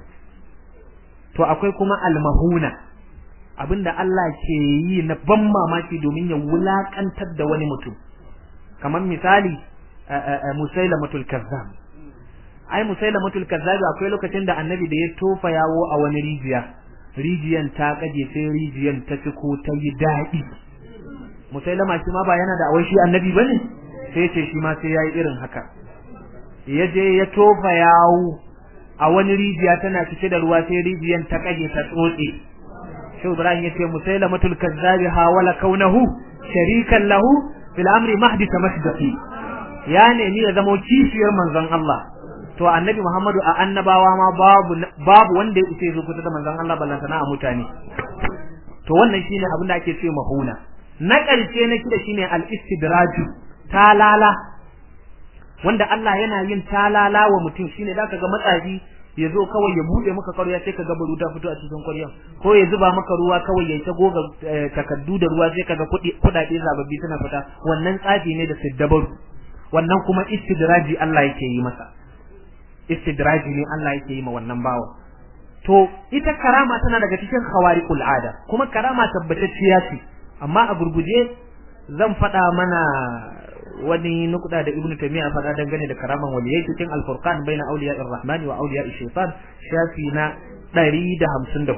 to akwai kuma almahuna abinda Allah ke yi na ban mamaki domin ya wulakantar da wani mutum kamar misali musailamatul kazzab ai musailamatul kazzab akwai lokacin da annabi da ya tofa yawo a wani rijiya rijiyan ta kaje sai rijiyan ta ciko ta yi daɗi musailama shi ma ba yana da awai shi annabi bane sai ce shi ma sai yayi irin haka ya je ya tofa yawo a wani rijiya tana cike da ruwa sai rijiyan ta kage ta tsotse shi Ibrahim yace musailamatul kazzabi hawala kaunahu sharikan lahu fil amri mahdi tamasdaqi ya nemi ya zamo kishiyar manzon Allah to annabi Muhammadu a annabawa ma babu babu wanda ya isa zo kusa da manzon Allah ballantana a mutane to wannan shine abin da ake ce mahuna na ƙarshe na kida shine al-istidraju talala wanda Allah yana yin talala wa mutum shine zaka ga matsafi ya zo kawai ya bude maka ƙarya sai ka ga baru ta fito a cikin ƙaryan ko ya zuba maka ruwa kawai ya ta goga takaddu da ruwa sai ka ga kuɗaɗe zababbi suna fita wannan tsafi ne da siddabaru wannan kuma istidraji Allah yake yi masa istidraji ne Allah yake yi ma wannan bawa to ita karama tana daga cikin khawariqul ada kuma karama tabbatacciya ce amma a gurguje zan faɗa mana wani nukuda da ibnu taymiya faɗa dangane da karaman waliyai cikin al-furqan baina awliya ar-rahman wa awliya ash-shaytan shafi na 154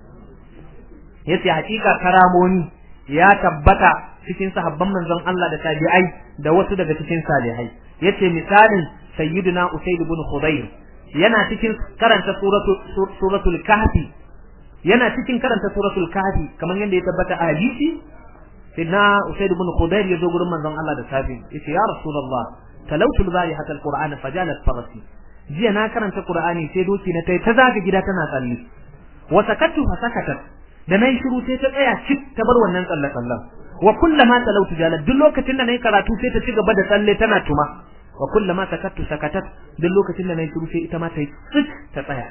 yace hakika karamoni ya tabbata cikin sahabban manzon Allah da tabi'ai da wasu daga cikin salihai yace misalin sayyiduna usayd ibn khudayr yana cikin karanta suratul suratul kahfi yana cikin karanta suratul kahfi kamar yadda ya tabbata a hadisi sidna usayd ibn khudayr ya zo gurin manzon Allah da safi yace ya rasulullah talawtu al-bayhata al-qur'ana fajalat farasi jiya na karanta qur'ani sai doki na tai ta zaga gida tana tsalle wa sakatu fa sakatat da nayi shiru sai ta tsaya cik ta bar wannan tsalle tsallen wa kullama talawtu jalat duk lokacin da nayi karatu sai ta ci gaba da tsalle tana tuma wa kullama sakattu sakatat duk lokacin da nayi shiru sai ita ma ta yi tsik ta tsaya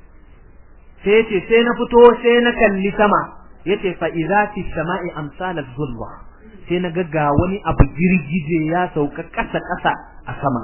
sai yace sai na fito sai na kalli sama yace fa idza fi samai amsal az-zulwa sai na ga wani abu girgije ya sauka kasa kasa a sama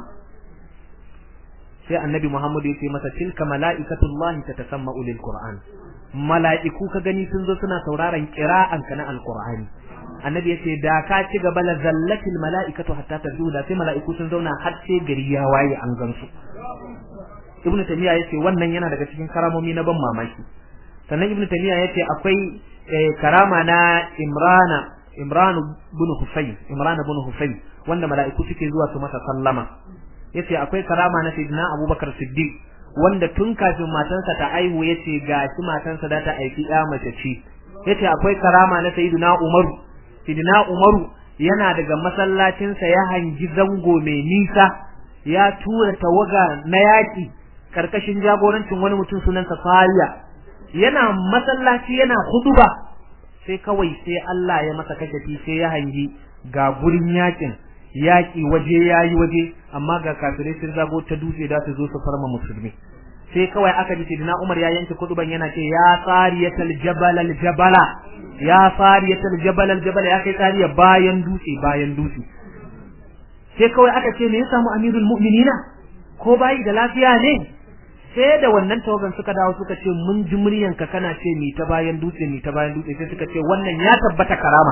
sai annabi Muhammad yace masa tilka malaikatullahi tatasamma'u lil qur'an mala'iku ka gani sun zo suna sauraron qira'an ka na alqur'ani annabi yace da ka ci gaba la zallatil mala'ikatu hatta tazuda sai mala'iku sun zauna har sai gari ya waye an gansu ibnu tamiya yace wannan yana daga cikin karamomi na ban mamaki sannan ibnu tamiya yace akwai karama na imrana imran ibn husayn imran ibn husayn wanda mala'iku suke zuwa su masa sallama yace akwai karama na sayyidina abubakar siddiq wanda tun kafin matansa ta aihu yace gashi matansa da ta aiki ya mace ce yace akwai karama na sayyidina umaru sayyidina umaru yana daga masallacin sa ya hangi zango mai nisa ya tura tawaga na yaki karkashin jagorancin wani mutum sunansa Fariya yana masallaci yana huduba sai kawai sai Allah ya masa kashafi sai ya hangi ga gurin yakin yaki waje yayi waje amma ga kafirai sun zago ta dutse da su zo su farma musulmi sai kawai aka ji sidina Umar ya yanke kuduban yana ce ya sariyatal jabal al jabala ya sariyatal jabal al jabala ya kai sariya bayan dutse bayan dutse sai kawai aka ce me ya samu amirul mu'minina ko bayi da lafiya ne sai da wannan tawagan suka dawo suka ce mun ji muryanka kana ce mi ta bayan dutse mi ta bayan dutse sai suka ce wannan ya tabbata karama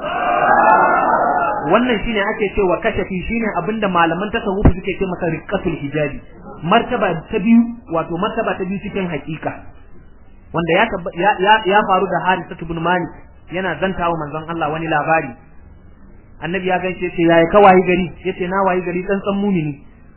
wannan shine ake cewa kashafi shine abinda malaman tasawuf suke ce masa riqatul hijabi martaba ta biyu wato martaba ta biyu cikin hakika wanda ya ya, ya faru da Harisa ibn Malik yana zantawa manzon Allah wani labari annabi ya gaishe ce yayi ka wayi gari yace na wayi gari tsantsan mumini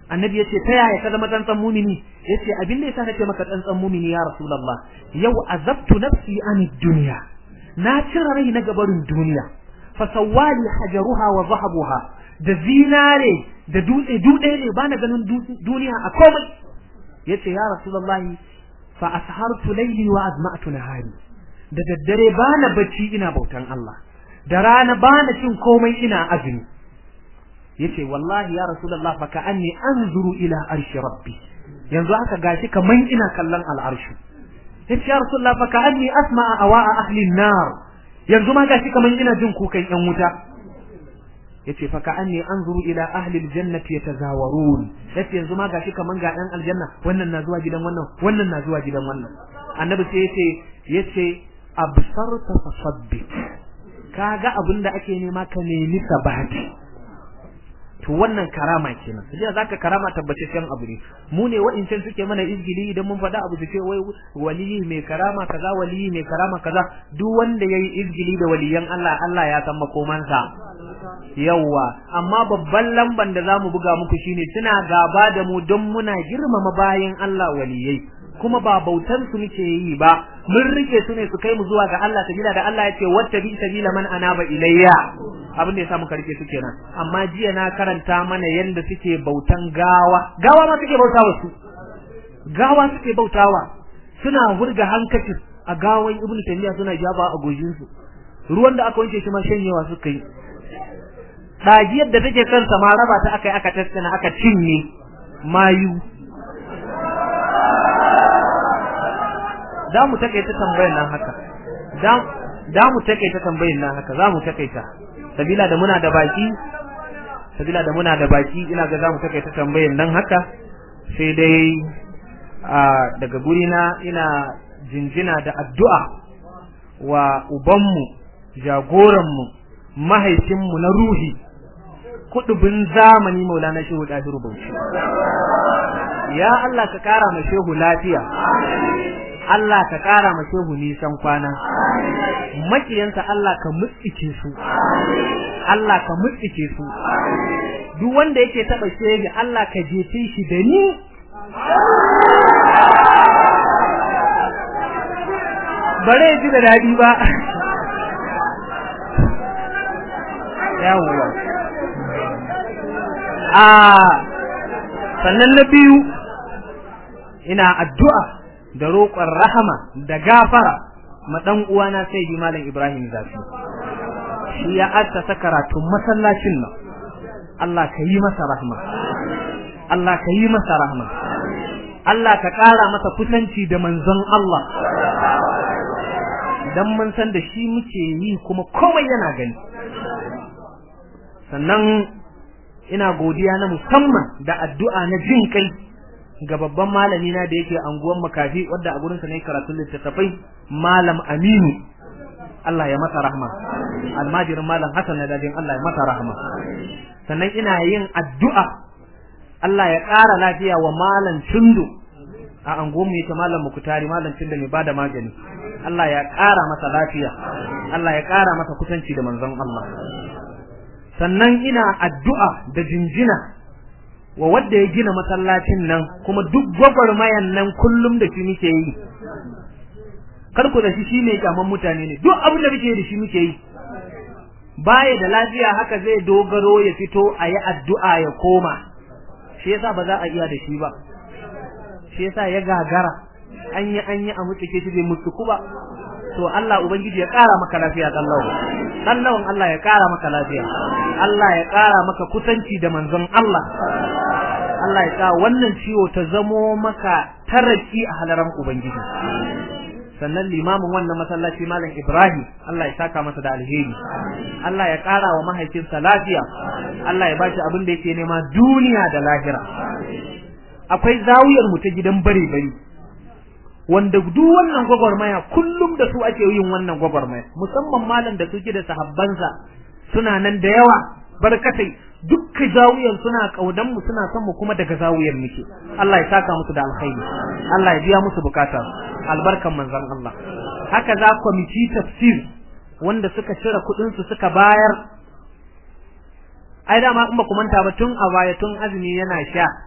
annabi yace ta yaya ka zama tsantsan mumini yace abin da yasa nace maka tsantsan mumini ya rasulullah yau azabtu nafsi an dunya na cire rai na gabarin duniya fa sawali hajaruha wa zahabuha da zinare da dutse dutse ne bana ganin duniya a komai yace ya rasulullah fa ashartu layli wa azma'tu nahari da daddare bana bacci ina bautan Allah da rana bana cin komai ina azumi yace wallahi ya rasulullah fa ka'anni anzuru ila arshi rabbi yanzu haka gashi kaman ina kallon al'arshu yace ya rasulullah fa ka'anni asma'a awa'a ahli an-nar yanzu ma gashi kaman ina jin kukan yan wuta yace fa ka'anni anzuru ila ahli al-jannati yatazawarun yace yanzu ma gashi kaman ga dan aljanna wannan na zuwa gidan wannan wannan na zuwa gidan wannan annabi sai yace yace absarta fasabbit kaga abinda ake nema ka nemi sabati to wannan karama kenan sai zaka karama tabbace kan abu ne mu ne wa'incan suke mana izgili idan mun faɗa abu su ce wai waliyi mai karama kaza waliyi mai karama kaza duk wanda yayi izgili da waliyan Allah Allah ya san makomansa yawa amma babban lamban da zamu buga muku shine suna gaba da mu don muna girmama bayan Allah waliyai kuma ba bautar su muke yi ba mun rike su ne su kai mu zuwa ga Allah sabila da Allah yace wata bi sabila man anaba ilayya abin da yasa muka rike su kenan amma jiya na karanta mana yanda suke bautan gawa gawa ma suke bautawa su gawa suke bautawa suna hurga hankacin a gawan ibnu taymiya suna jaba a gojin su ruwan da aka wanke shi ma shanyewa suka yi dagiyar da take kansa ma raba ta aka yi aka tattana aka cinye mayu da mu takaita tambayar nan haka da mu takaita tambayar nan haka za mu takaita sabila da muna da baki sabila da muna da baki ina ga za mu takaita tambayar nan haka sai dai daga gurina ina jinjina da addu'a wa ubanmu jagoranmu mahaifinmu na ruhi kudubin zamani maulana shehu ɗahiru bauchi ya Allah ka kara ma shehu lafiya Allah ka ƙara ma shehu nisan kwana makiyansa Allah ka mutsike su Allah ka mutsike su duk wanda yake taba shege Allah ka jefe shi da ni bare ji da dadi ba yawwa a sannan na biyu ina addu'a da roƙon rahama da gafara ma dan uwana sai bi malam Ibrahim Zafi shi ya assasa karatun masallacin nan Allah ka yi masa rahma Allah ka yi masa rahma Allah ka ƙara masa kusanci da manzon Allah dan mun san da shi muke yi kuma komai yana gani sannan ina godiya na musamman da addu'a na jin kai ga babban malami na da yake anguwan makafi wadda a gurin sa ne karatun littattafai malam Aminu Allah ya masa rahma almajirin malam Hassan na dajin Allah ya masa rahma sannan ina yin addu'a Allah ya ƙara lafiya wa malam Tundu a anguwan mu yake malam Mukutari malam Tundu mai bada magani Allah ya ƙara masa lafiya Allah ya ƙara masa kusanci da manzon Allah sannan ina addu'a da jinjina wa wadda ya gina masallacin nan kuma duk gwagwarmayan nan kullum da shi muke yi kar ku da shi shine kyaman mutane ne duk abin da muke da shi muke yi baya da lafiya haka zai dogaro ya fito a yi addu'a ya koma shi yasa ba za a iya da shi ba shi yasa ya gagara an yi an yi a mutuke shi bai mutuku ba to Allah ubangiji ya kara maka lafiya dan lawan dan lawan Allah ya kara maka lafiya Allah ya kara maka kusanci da manzon Allah Allah ya sa wannan ciwo ta zamo maka taraki a halaran ubangiji sannan limamin wannan masallaci malam Ibrahim Allah ya saka masa da alheri Allah ya kara wa mahaifinsa lafiya Allah ya bashi abin da yake nema duniya da lahira akwai zawiyar mu ta gidan bare bare wanda duk wannan gwagwarmaya kullum da su ake yin wannan gwagwarmaya musamman malam da suke da sahabbansa suna nan da yawa barkatai dukkan zawiyan suna kaudan mu suna son mu kuma daga zawiyar muke Allah ya saka musu da alkhairi Allah ya biya musu bukata albarkan manzon Allah haka za kwamiti tafsir wanda suka cire kudin su suka bayar ai dama in ba ku manta ba tun a baya tun azumi yana sha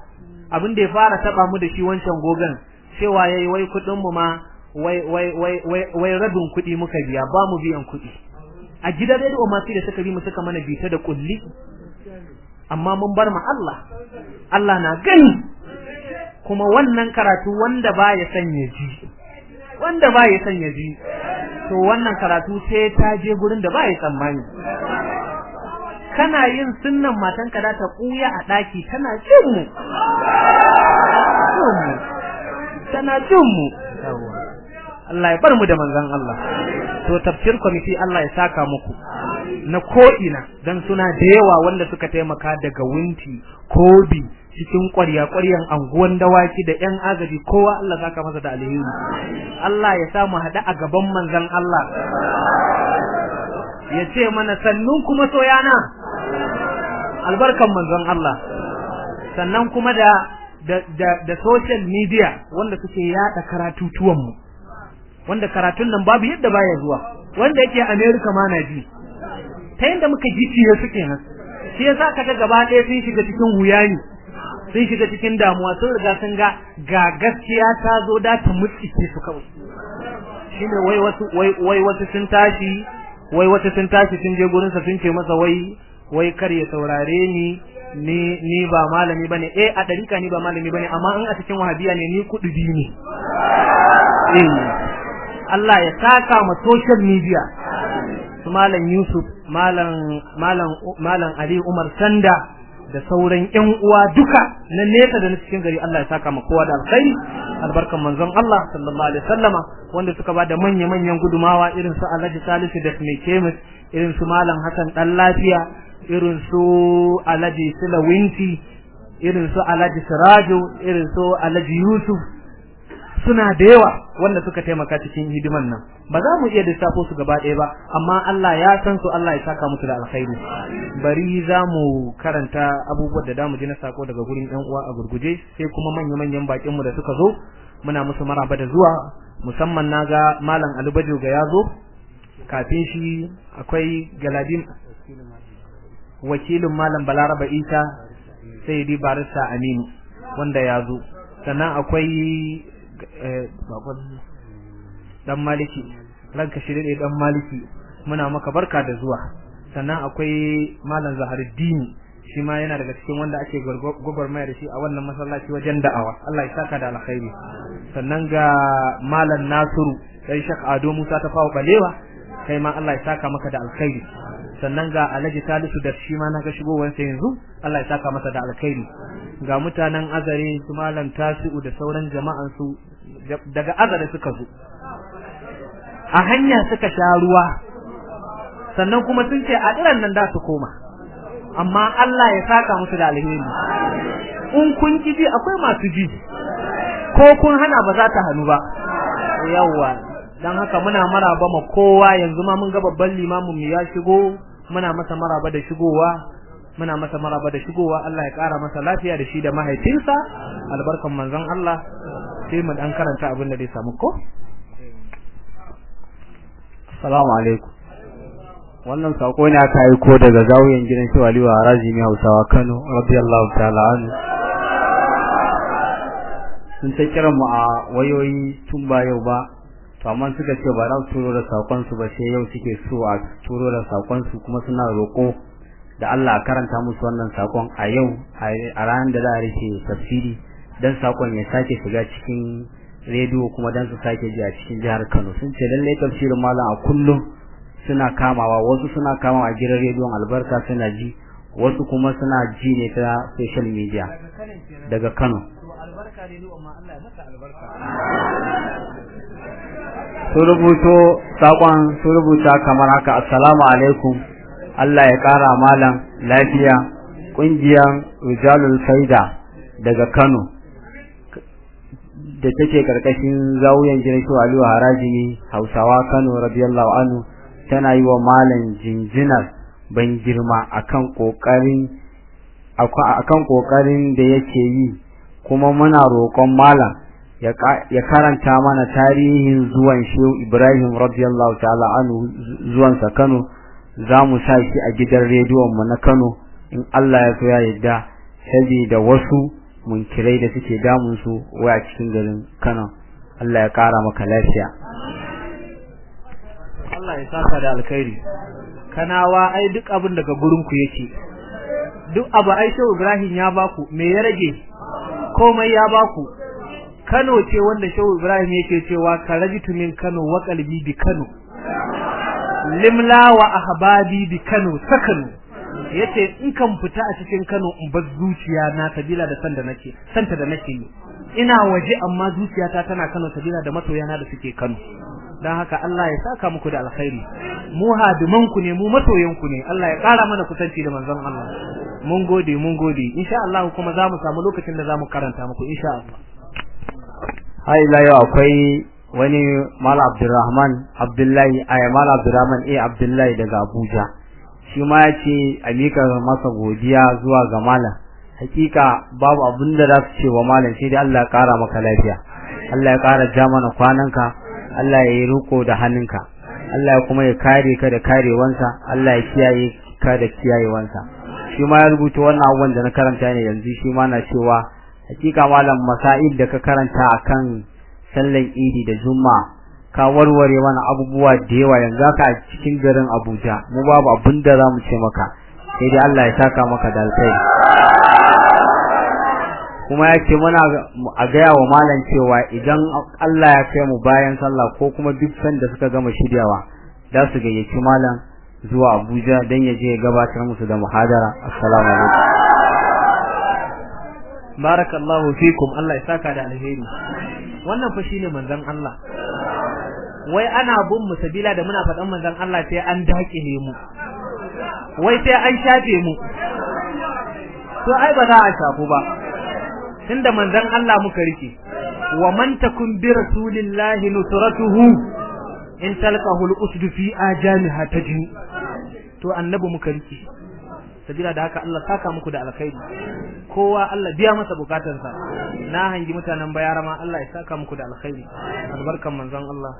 abin da ya fara taba mu da shi wancan gogan cewa yayi wai kudin mu ma wai wai wai wai wai rabin kudi muka biya ba mu biyan kudi a gidan radio ma sai da suka bi mu suka mana bita da kulli amma mun bar ma Allah Allah na gani kuma wannan karatu wanda ba ya sanya ji wanda ba ya sanya ji to wannan karatu sai ta je gurin da ba ya tsammani kana yin sunnan matanka da ta kuya a daki tana jin mu tana jin mu Allah ya bar mu da manzon Allah to tafsir committee Allah ya saka muku na ko'ina dan suna da yawa wanda suka taimaka daga winti kobi cikin ƙwarya ƙwaryan anguwan dawaki da ƴan agaji kowa Allah saka masa da alheri Allah ya sa mu haɗu a gaban manzon Allah ya ce mana sannun kuma soyana albarkan manzon Allah sannan kuma da da da, da social media wanda suke yada karatutuwan mu wanda karatun nan babu yadda baya zuwa wanda yake America ma na ji ta yadda muka ji ciye suke nan shi yasa kaga gaba ɗaya sun shiga cikin huyani sun shiga cikin damuwa sun riga sun ga ga gaskiya ta zo da ta mutsice su kawai shine wai wasu wai wai wasu sun tashi wai wasu sun tashi sun je gurin sa sun ce masa wai wai kar ya saurare ni ni ni ba malami bane eh a dariƙa ni ba malami bane amma in a cikin wahabiya ne ni kudubi ne eh Allah ya saka ma social media su malam Yusuf malam malam malam Ali Umar Sanda da sauran ƴan uwa duka na nesa da na cikin gari Allah ya saka ma kowa da alkhairi albarkan manzon Allah sallallahu alaihi wasallama wanda suka bada manya manyan gudumawa irin su Alhaji Salisu da Mai Kemis irin su malam Hassan dan lafiya irin su Alhaji Sulawinti irin su Alhaji Sirajo irin su Alhaji Yusuf suna da yawa wanda suka taimaka cikin hidiman nan ba za mu iya lissafo su gaba ɗaya ba amma Allah ya san su Allah ya saka musu da alkhairi bari za mu karanta abubuwan da damu ji na sako daga gurin ɗan uwa a gurguje sai kuma manya-manyan bakin mu da suka zo muna musu maraba da zuwa musamman naga malam Alubajo ga ya zo kafin shi akwai Galadim wakilin malam Balaraba Isa sai di barista Aminu wanda ya zo sannan akwai dan maliki ranka shi dai dan maliki muna maka barka da zuwa sannan akwai malam zaharuddin shi ma yana daga cikin wanda ake gwagwarmaya da shi a wannan masallaci wajen da'awa Allah ya saka da alkhairi sannan ga malam nasiru dan shak ado musa ta fawo balewa kai ma Allah ya saka maka da alkhairi sannan ga alhaji salisu da shi ma na ga shigowansa yanzu Allah ya saka masa da alkhairi ga mutanen azare su malam tasi'u da sauran jama'an su daga azare suka zo a hanya suka sha ruwa sannan kuma sun ce a diran nan da su koma amma Allah ya saka musu da alheri in kun ji akwai masu ji ko kun hana ba za ta hannu ba yawwa dan haka muna maraba ma kowa yanzu ma mun ga babban limamin mu ya shigo muna masa maraba da shigowa muna masa maraba da shigowa Allah ya kara masa lafiya da shi da mahaifinsa albarkan manzon Allah sai mu dan karanta abin da zai samu ko Assalamu alaikum wannan sako ne aka yi ko daga zawiyan gidan shi Aliyu Haraji ne Hausawa Kano radiyallahu ta'ala anhu sun ta kira mu a wayoyi tun ba yau ba to amma suka ce ba za su turo da sakon su ba sai yau suke so a turo da sakon su kuma suna roko da Allah a karanta musu wannan sakon a yau a ranar da za a rike tafsiri dan sakon ya sake shiga cikin rediyo kuma dan su sake ji a cikin jihar Kano sun ce lalle tafsirin malam a kullum suna kamawa wasu suna kamawa a gidan rediyon albarka suna ji wasu kuma suna ji ne ta social media daga Kano sun rubuto sakon sun rubuta kamar haka assalamu alaikum Allah ya kara malam lafiya kungiyar rijalul faida daga Kano da take karkashin zawuyan gidan shi Aliyu Haraji Hausawa Kano radiyallahu anhu tana yi wa malam jinjinar ban girma akan kokarin akan kokarin da yake yi kuma muna roƙon malam ya karanta mana tarihin zuwan Shehu Ibrahim radiyallahu ta'ala anhu zuwan sa Kano zamu sa shi a gidan rediyon mu na Kano in Allah ya so ya yarda saboda wasu munkirai da suke damun su wai a cikin garin Kano Allah ya kara maka lafiya Allah ya saka da alkhairi kanawa ai duk abin daga gurin ku yake duk abu ai shehu Ibrahim ya baku me ya rage komai ya baku Kano ce wanda shehu Ibrahim yake cewa karajitu min Kano wa qalbi bi Kano limla wa ahbabi bi Kano sakanu yace in kan fita a cikin Kano in bar zuciya na sabila da san da nake santa da nake yi ina waje amma zuciyata tana Kano sabila da masoyana da suke Kano dan haka Allah ya saka muku da alkhairi mu hadiman ku ne mu masoyan ku ne Allah ya kara mana kusanci da manzon Allah mun gode mun gode insha Allah kuma zamu samu lokacin da zamu karanta muku insha Allah hai la yau akwai wani Mala Abdulrahman Abdullahi ay Mala Abdulrahman eh Abdullahi daga Abuja shi ma ya ce a mika masa godiya zuwa ga malam hakika babu abin da za su ce wa malam sai dai Allah ya kara maka lafiya Allah ya kara ja mana kwananka Allah ya yi riko da hannunka Allah ya kuma ya kare ka da karewansa Allah ya kiyaye ka da kiyayewansa shi ma ya rubuta wannan abubuwan da na karanta ne yanzu shi ma na cewa hakika malam masail da ka karanta akan sallan idi da juma'a ka warware mana abubuwa da yawa yanzu haka a cikin garin Abuja mu babu abin da zamu ce maka sai dai Allah ya saka maka da alkhairi kuma ya ce muna a gaya wa malam cewa idan Allah ya kai mu bayan sallah ko kuma duk sanda suka gama shiryawa za su gayyaci malam zuwa Abuja dan ya je ya gabatar musu da muhadara assalamu alaikum barakallahu fikum Allah ya saka da alheri wannan fa shine manzon Allah wai ana bin mu sabila da muna faɗan manzon Allah sai an dakile mu wai sai an shafe mu to ai ba za a shafu ba tunda manzon Allah muka rike wa man takun bi rasulillahi nusratuhu in talqahu al-usd fi ajamiha tajni to annabi muka rike sabila da haka Allah saka muku da alkhairi kowa Allah biya masa bukatarsa na hangi mutanen bayara ma Allah ya saka muku da alkhairi albarkan manzon Allah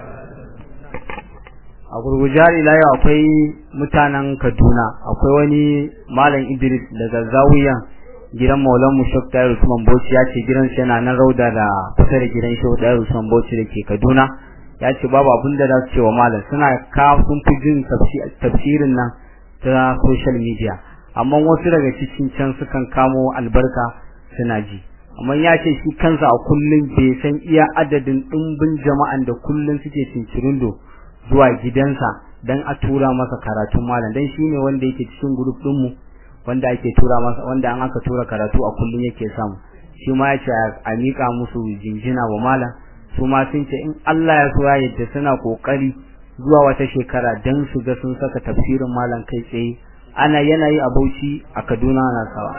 a gurgujar ila yau akwai mutanen Kaduna akwai wani malam Idris daga Zawiyan gidan Maulan Mushak Tayar Usman Bauchi ya ce gidan shi yana nan rauda da kusa da gidan shi Tayar Usman Bauchi da ke Kaduna ya ce babu abin da za su ce wa malam suna ka sun fi jin tafsirin nan ta social media amma wasu daga cikin can sukan kamo albarka suna ji amma ya ce shi kansa a kullum bai san iya adadin ɗumbin jama'an da kullum suke cincirindo zuwa gidansa dan a tura masa karatun malam dan shine wanda yake cikin group din mu wanda ake tura masa wanda an aka tura karatu a kullum yake samu shi ma yace a mika musu jinjina wa malam su ma sun ce in Allah ya so ya yadda suna kokari zuwa wata shekara dan su ga sun saka tafsirin malam kai tsaye ana yanayi a Bauchi a Kaduna na sawa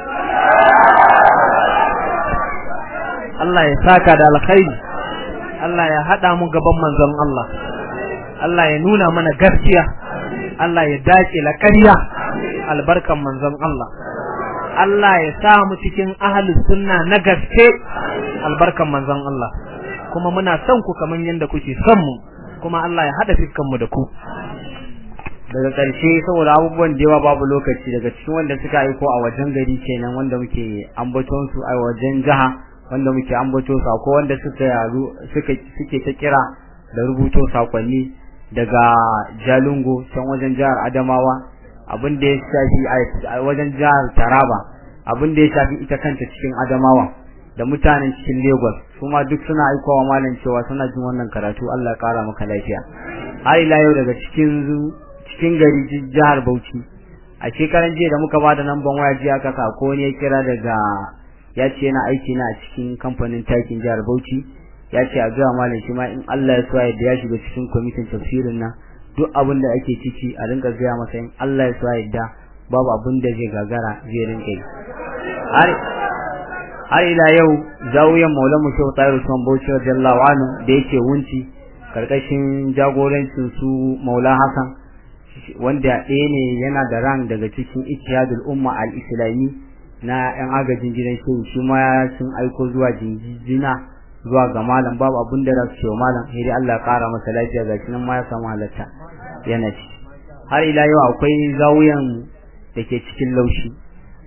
Allah ya saka da alkhairi Allah ya hada mu gaban manzon Allah Allah ya nuna mana gaskiya Allah ya dace la ƙarya albarkan manzon Allah Allah ya sa mu cikin ahlus sunna na gaske albarkan manzon Allah kuma muna son ku kaman yanda kuke son mu kuma Allah ya hada fiskan mu da ku daga ƙarshe saboda abubuwan da yawa babu lokaci daga cikin wanda suka aiko a wajen gari kenan wanda muke ambaton su a wajen jiha wanda muke ambato su akwai wanda suka yaru suka suke ta kira da rubuto sakonni daga Jalingo can wajen jihar Adamawa abin da ya shafi a wajen jihar Taraba abin da ya shafi ita kanta cikin Adamawa da mutanen cikin Lagos kuma duk suna aikowa malam cewa suna jin wannan karatu Allah ya kara maka lafiya har ila yau daga cikin cikin gari jihar Bauchi a shekaran jiya da muka bada namban waya jiya kaka ko ne ya kira daga ya ce yana aiki na a cikin kamfanin takin jihar Bauchi ya ce a zuwa malam shi ma in Allah ya so ya ya shiga cikin kwamitin tafsirin nan duk abin da ake ciki a rinka gaya masa in Allah ya so ya da babu abin da zai gagara zai rinka yi har har ila yau zawiyan Maulana Shehu Tahir Usman Bauchi radiyallahu anhu da yake wunci karkashin jagorancin su Maula Hassan wanda ɗaya ne yana da ran daga cikin Ittihadul Umma al-Islami na ‘yan agajin gidan shehu shi ma sun aiko zuwa jinjina zuwa ga malam babu abin da za su cewa malam sai dai Allah ya ƙara masa lafiya ga nan ma ya samu halatta yana ci har ila yau akwai zawuyan da ke cikin laushi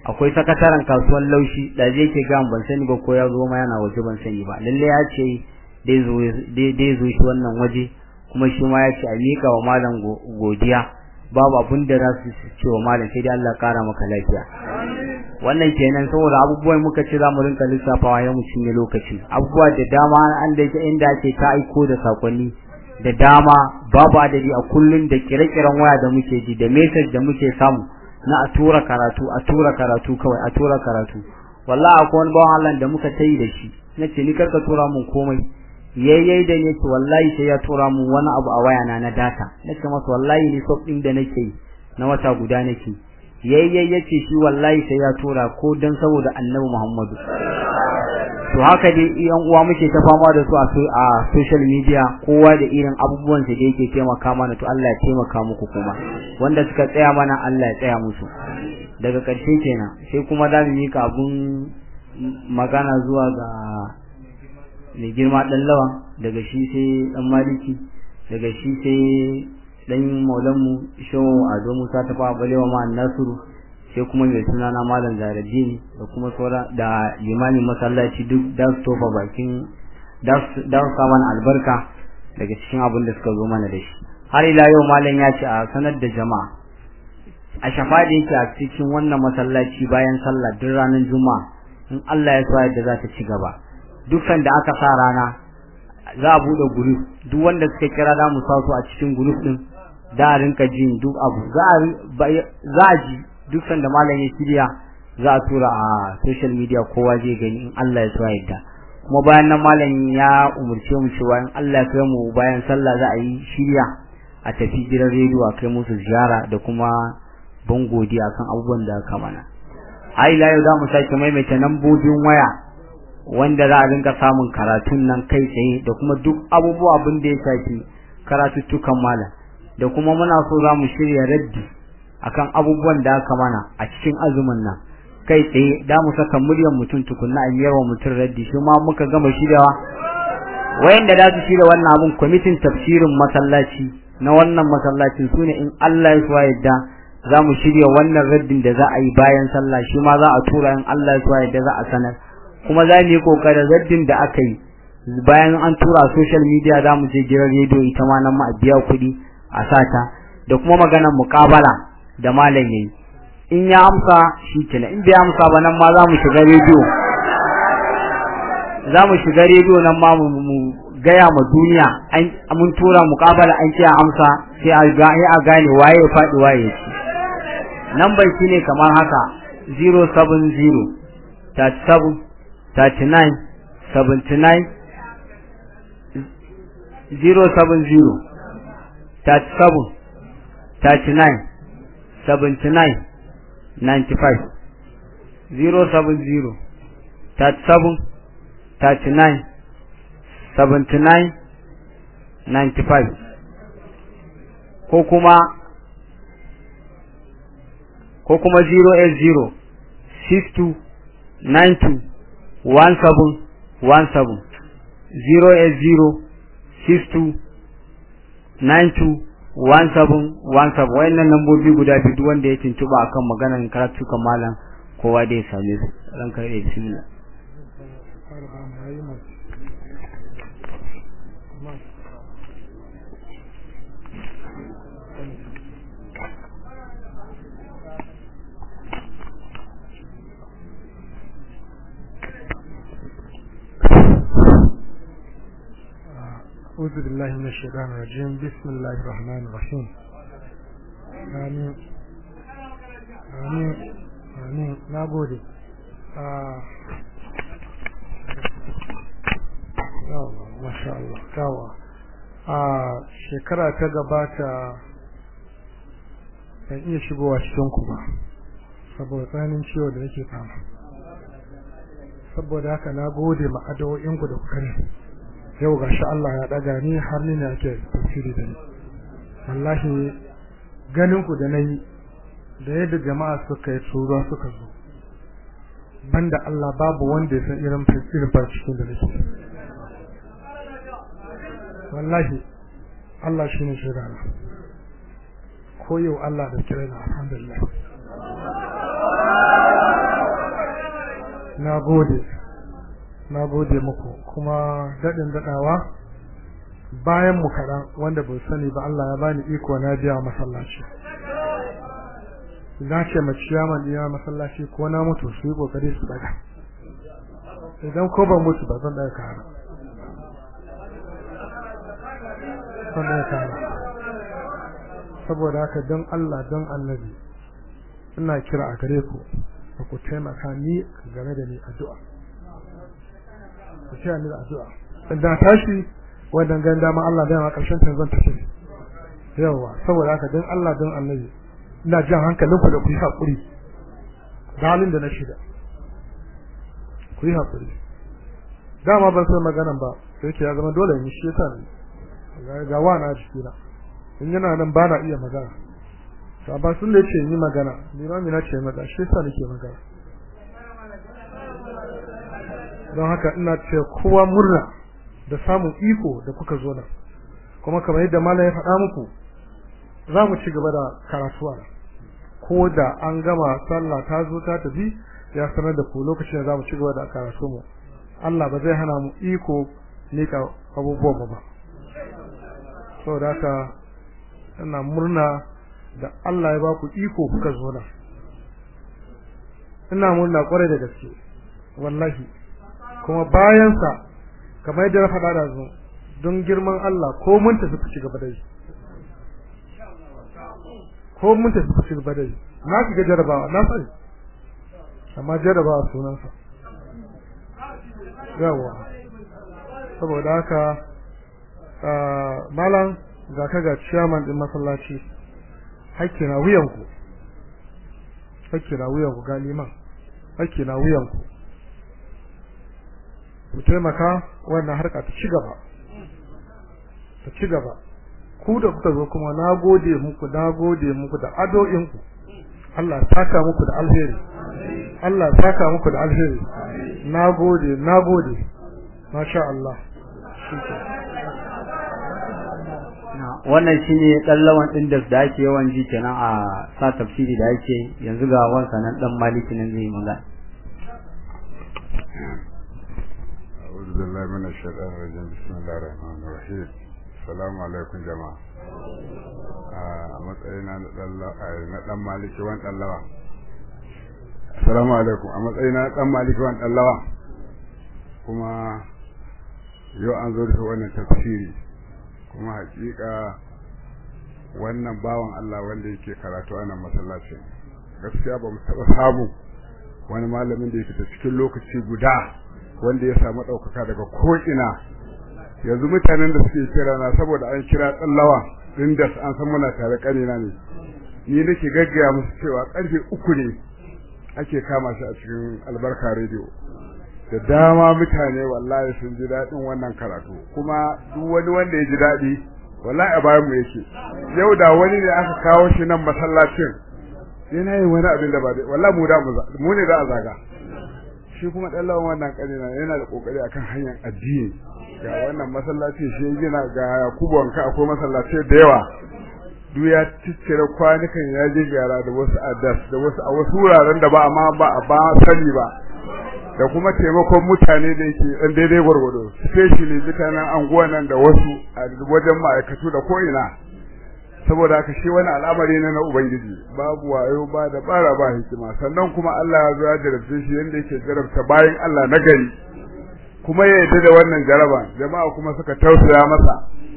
akwai sakataren kasuwar laushi da zai ke gan ban sani ba ko ya zo ma yana waje ban sani ba lalle ya ce dai zo dai zo shi wannan waje kuma shi ma ya ce a miƙa wa malam godiya babu abin da za su ce wa malam sai dai Allah kara maka lafiya wannan kenan saboda abubuwan muka ce za mu rinka lissafawa ya mu cinye lokaci abubuwa da dama an da yake inda ake ta aiko da sakonni da dama babu adadi a kullun da kire-kiren waya da muke ji da message da muke samu na a tura karatu a tura karatu kawai a tura karatu wallahi akwai wani bawan Allah da muka tayi da shi nace ni karka tura mun komai yayyai da ne ce wallahi sai ya tura mun wani abu a waya na na data nace masa wallahi ni sof din da nake na wata guda nake yayyai yace shi wallahi sai ya tura ko dan saboda Annabi Muhammadu to haka dai yan uwa muke ta fama da su a social media kowa da irin abubuwan da yake taimaka mana to Allah ya taimaka muku kuma wanda suka tsaya mana Allah ya tsaya musu daga ƙarshe kenan sai kuma za mu mika abun magana zuwa ga mai girma dan lawan daga shi sai dan maliki daga shi sai dan maulanmu shehu ado musa ta fa balewa ma nasiru sai kuma mai suna na malam zaradini da kuma saura da limamin masallaci duk da su tofa bakin da su mana albarka daga cikin abin da suka zo mana da shi har ila yau malam ya ce a sanar da jama'a a shafa da yake a cikin wannan masallaci bayan sallah duk ranar juma'a in Allah ya so yadda za ta ci gaba dukkan da aka sa rana za a bude group duk wanda suka kira da mu sa su a cikin group din da a rinka jin duk abu za a za a ji dukkan da malam ya shirya za a tura a social media kowa zai gani in Allah ya so yadda kuma bayan nan malam ya umurce mu cewa in Allah ya kai mu bayan sallah za a yi shirya a tafi gidan rediyo a kai musu ziyara da kuma ban godiya kan abubuwan da aka mana ai la yau za mu sake maimaita lambobin waya wanda za a rinka samun karatun nan kai tsaye da kuma duk abubuwa abin da ya shafi karatuttukan malam da kuma muna so za mu shirya raddi akan abubuwan da aka mana a cikin azumin nan kai tsaye da mu saka muryar mutum tukunna a miyar wa mutum raddi shi ma muka gama shiryawa wayanda da su shirya wannan abun kwamitin tafsirin masallaci na wannan masallacin sune in Allah ya so yadda za mu shirya wannan raddin da za a yi bayan sallah shi ma za a tura in Allah ya so yadda za a sanar kuma za mu yi kokarin raddin da aka yi bayan an tura social media za mu je gidan rediyo ita ma nan ma a biya kuɗi a sata da kuma maganar muƙabala da malam yayi in ya amsa shi kenan in bai amsa ba nan ma za mu shiga rediyo za mu shiga rediyo nan ma mu gaya ma duniya an mun tura muƙabala an ce amsa sai a ga a gane waye ya faɗi waye ya ci number shine kamar haka 070 37 39 79 070 37 39 79 95 070 37 39 79 95 ko kuma ko kuma 080 62 92 17 17 080 62 92 1717 wayannan lambobi guda biyu duk wanda ya tuntuba akan maganar karatu kan malam kowa da ya same su ran kai da bismillah أعوذ بالله من الشيطان الرجيم بسم الله الرحمن الرحيم آمين آمين آمين نابودي ما شاء الله كاوا shekara ta gabata ban iya shigowa cikin ku ba saboda tsananin ciwo da nake fama saboda haka na gode ma addu'o'inku da kuka ne yau ga shi Allah ya daga ni har ni ne ake tafsiri da ni wallahi ganin ku da nayi da yadda jama'a suka yi tsoro suka zo banda Allah babu wanda ya san irin irin cikin da nake wallahi Allah shi ne shaida na ko yau Allah da kira na alhamdulillah na gode na gode muku kuma daɗin daɗawa bayan mu kaɗan wanda bai sani ba Allah ya bani iko na biya masallaci na ce ma ciyaman ɗina masallaci ko na mutu su yi ƙoƙari su daga idan ko ban mutu ba zan daga kara zan daga kara saboda haka don Allah don annabi ina kira a gare ku da ku taimaka ni game da ni addu'a ku taya ni da addu'a da tashi wannan gan dama Allah da ma karshen ta zan tafi yawa saboda haka don Allah don annabi ina jan hankalin ku da ku yi hakuri da halin da na shiga ku yi hakuri dama ban san maganan ba sai ke ya zama dole ni shi yasa ne ga wa na jikina in yana nan ba na iya magana to ba sun da yake yi magana ni ma mina ce mata shi yasa nake magana don haka ina ce kowa murna da samun iko da kuka zo nan kuma kamar yadda malam ya faɗa muku za mu ci gaba da karatuwa ko da an gama sallah ta zo ta tafi ya sanar da ku lokacin da za mu ci gaba da karatu mu Allah ba zai hana mu iko nika abubuwan mu ba saboda haka ina murna da Allah ya ba ku iko kuka zo nan ina murna kwarai da gaske wallahi kuma bayan sa kamar yadda na faɗa da zo don girman Allah ko mun tafi ku ci gaba da yi ko mun tafi ku ci gaba da yi na shiga jarabawa na sani amma jarabawa sunansa yawa saboda haka malam ga ka ga ciyaman din masallaci hakki na wuyanku hakki na wuyanku ga liman hakki na wuyanku ku taimaka wannan harka ta ci gaba ta ci gaba ku da kuka zo kuma na gode muku na gode muku da ado'inku Allah saka muku da alheri Allah saka muku da alheri na gode na gode masha Allah wannan shine kallawan din da da ake yawan ji kenan a sa tafsiri da ake yanzu ga wansa nan dan maliki nan zai magana أعوذ بالله من الشيطان الرجيم بسم الله الرحمن الرحيم السلام عليكم جماعة a matsayina na dan maliki wan dan lawa assalamu alaikum a matsayina na dan maliki wan dan lawa kuma yau an zo da wannan tafsiri kuma hakika wannan bawan Allah wanda yake karatu a nan masallacin gaskiya ba mu taba samu wani malamin da yake ta cikin lokaci guda wanda ya samu ɗaukaka daga ko'ina yanzu mutanen da suke kira na saboda an kira tsallawa din da an san muna tare kanina ne ni nake gaggaya musu cewa karfe uku ne ake kama shi a cikin albarka radio da dama mutane wallahi sun ji daɗin wannan karatu kuma duk wani wanda ya ji daɗi wallahi a bayan mu yake yau da wani ne aka kawo shi nan masallacin yana yin wani abin da ba dai wallahi mu da mu ne da a zaga shi kuma dan lawan wannan kanina yana da kokari akan hanyar addini ga wannan masallaci shi gina ga Yakubu wanka akwai masallaci da yawa duk ya ciccire kwanukan ya je gyara da wasu adas da wasu a wasu wuraren da ba amma ba ba sani ba da kuma taimakon mutane da yake dan daidai gwargwado especially mutanen anguwa nan da wasu a wajen ma'aikatu da ko ina saboda haka shi wani al'amari ne na ubangiji babu wayo ba da bara ba hikima sannan kuma Allah ya zo ya jarabce shi yanda yake jarabta bayan Allah na gari kuma ya yarda da wannan jaraba jama'a kuma suka tausaya masa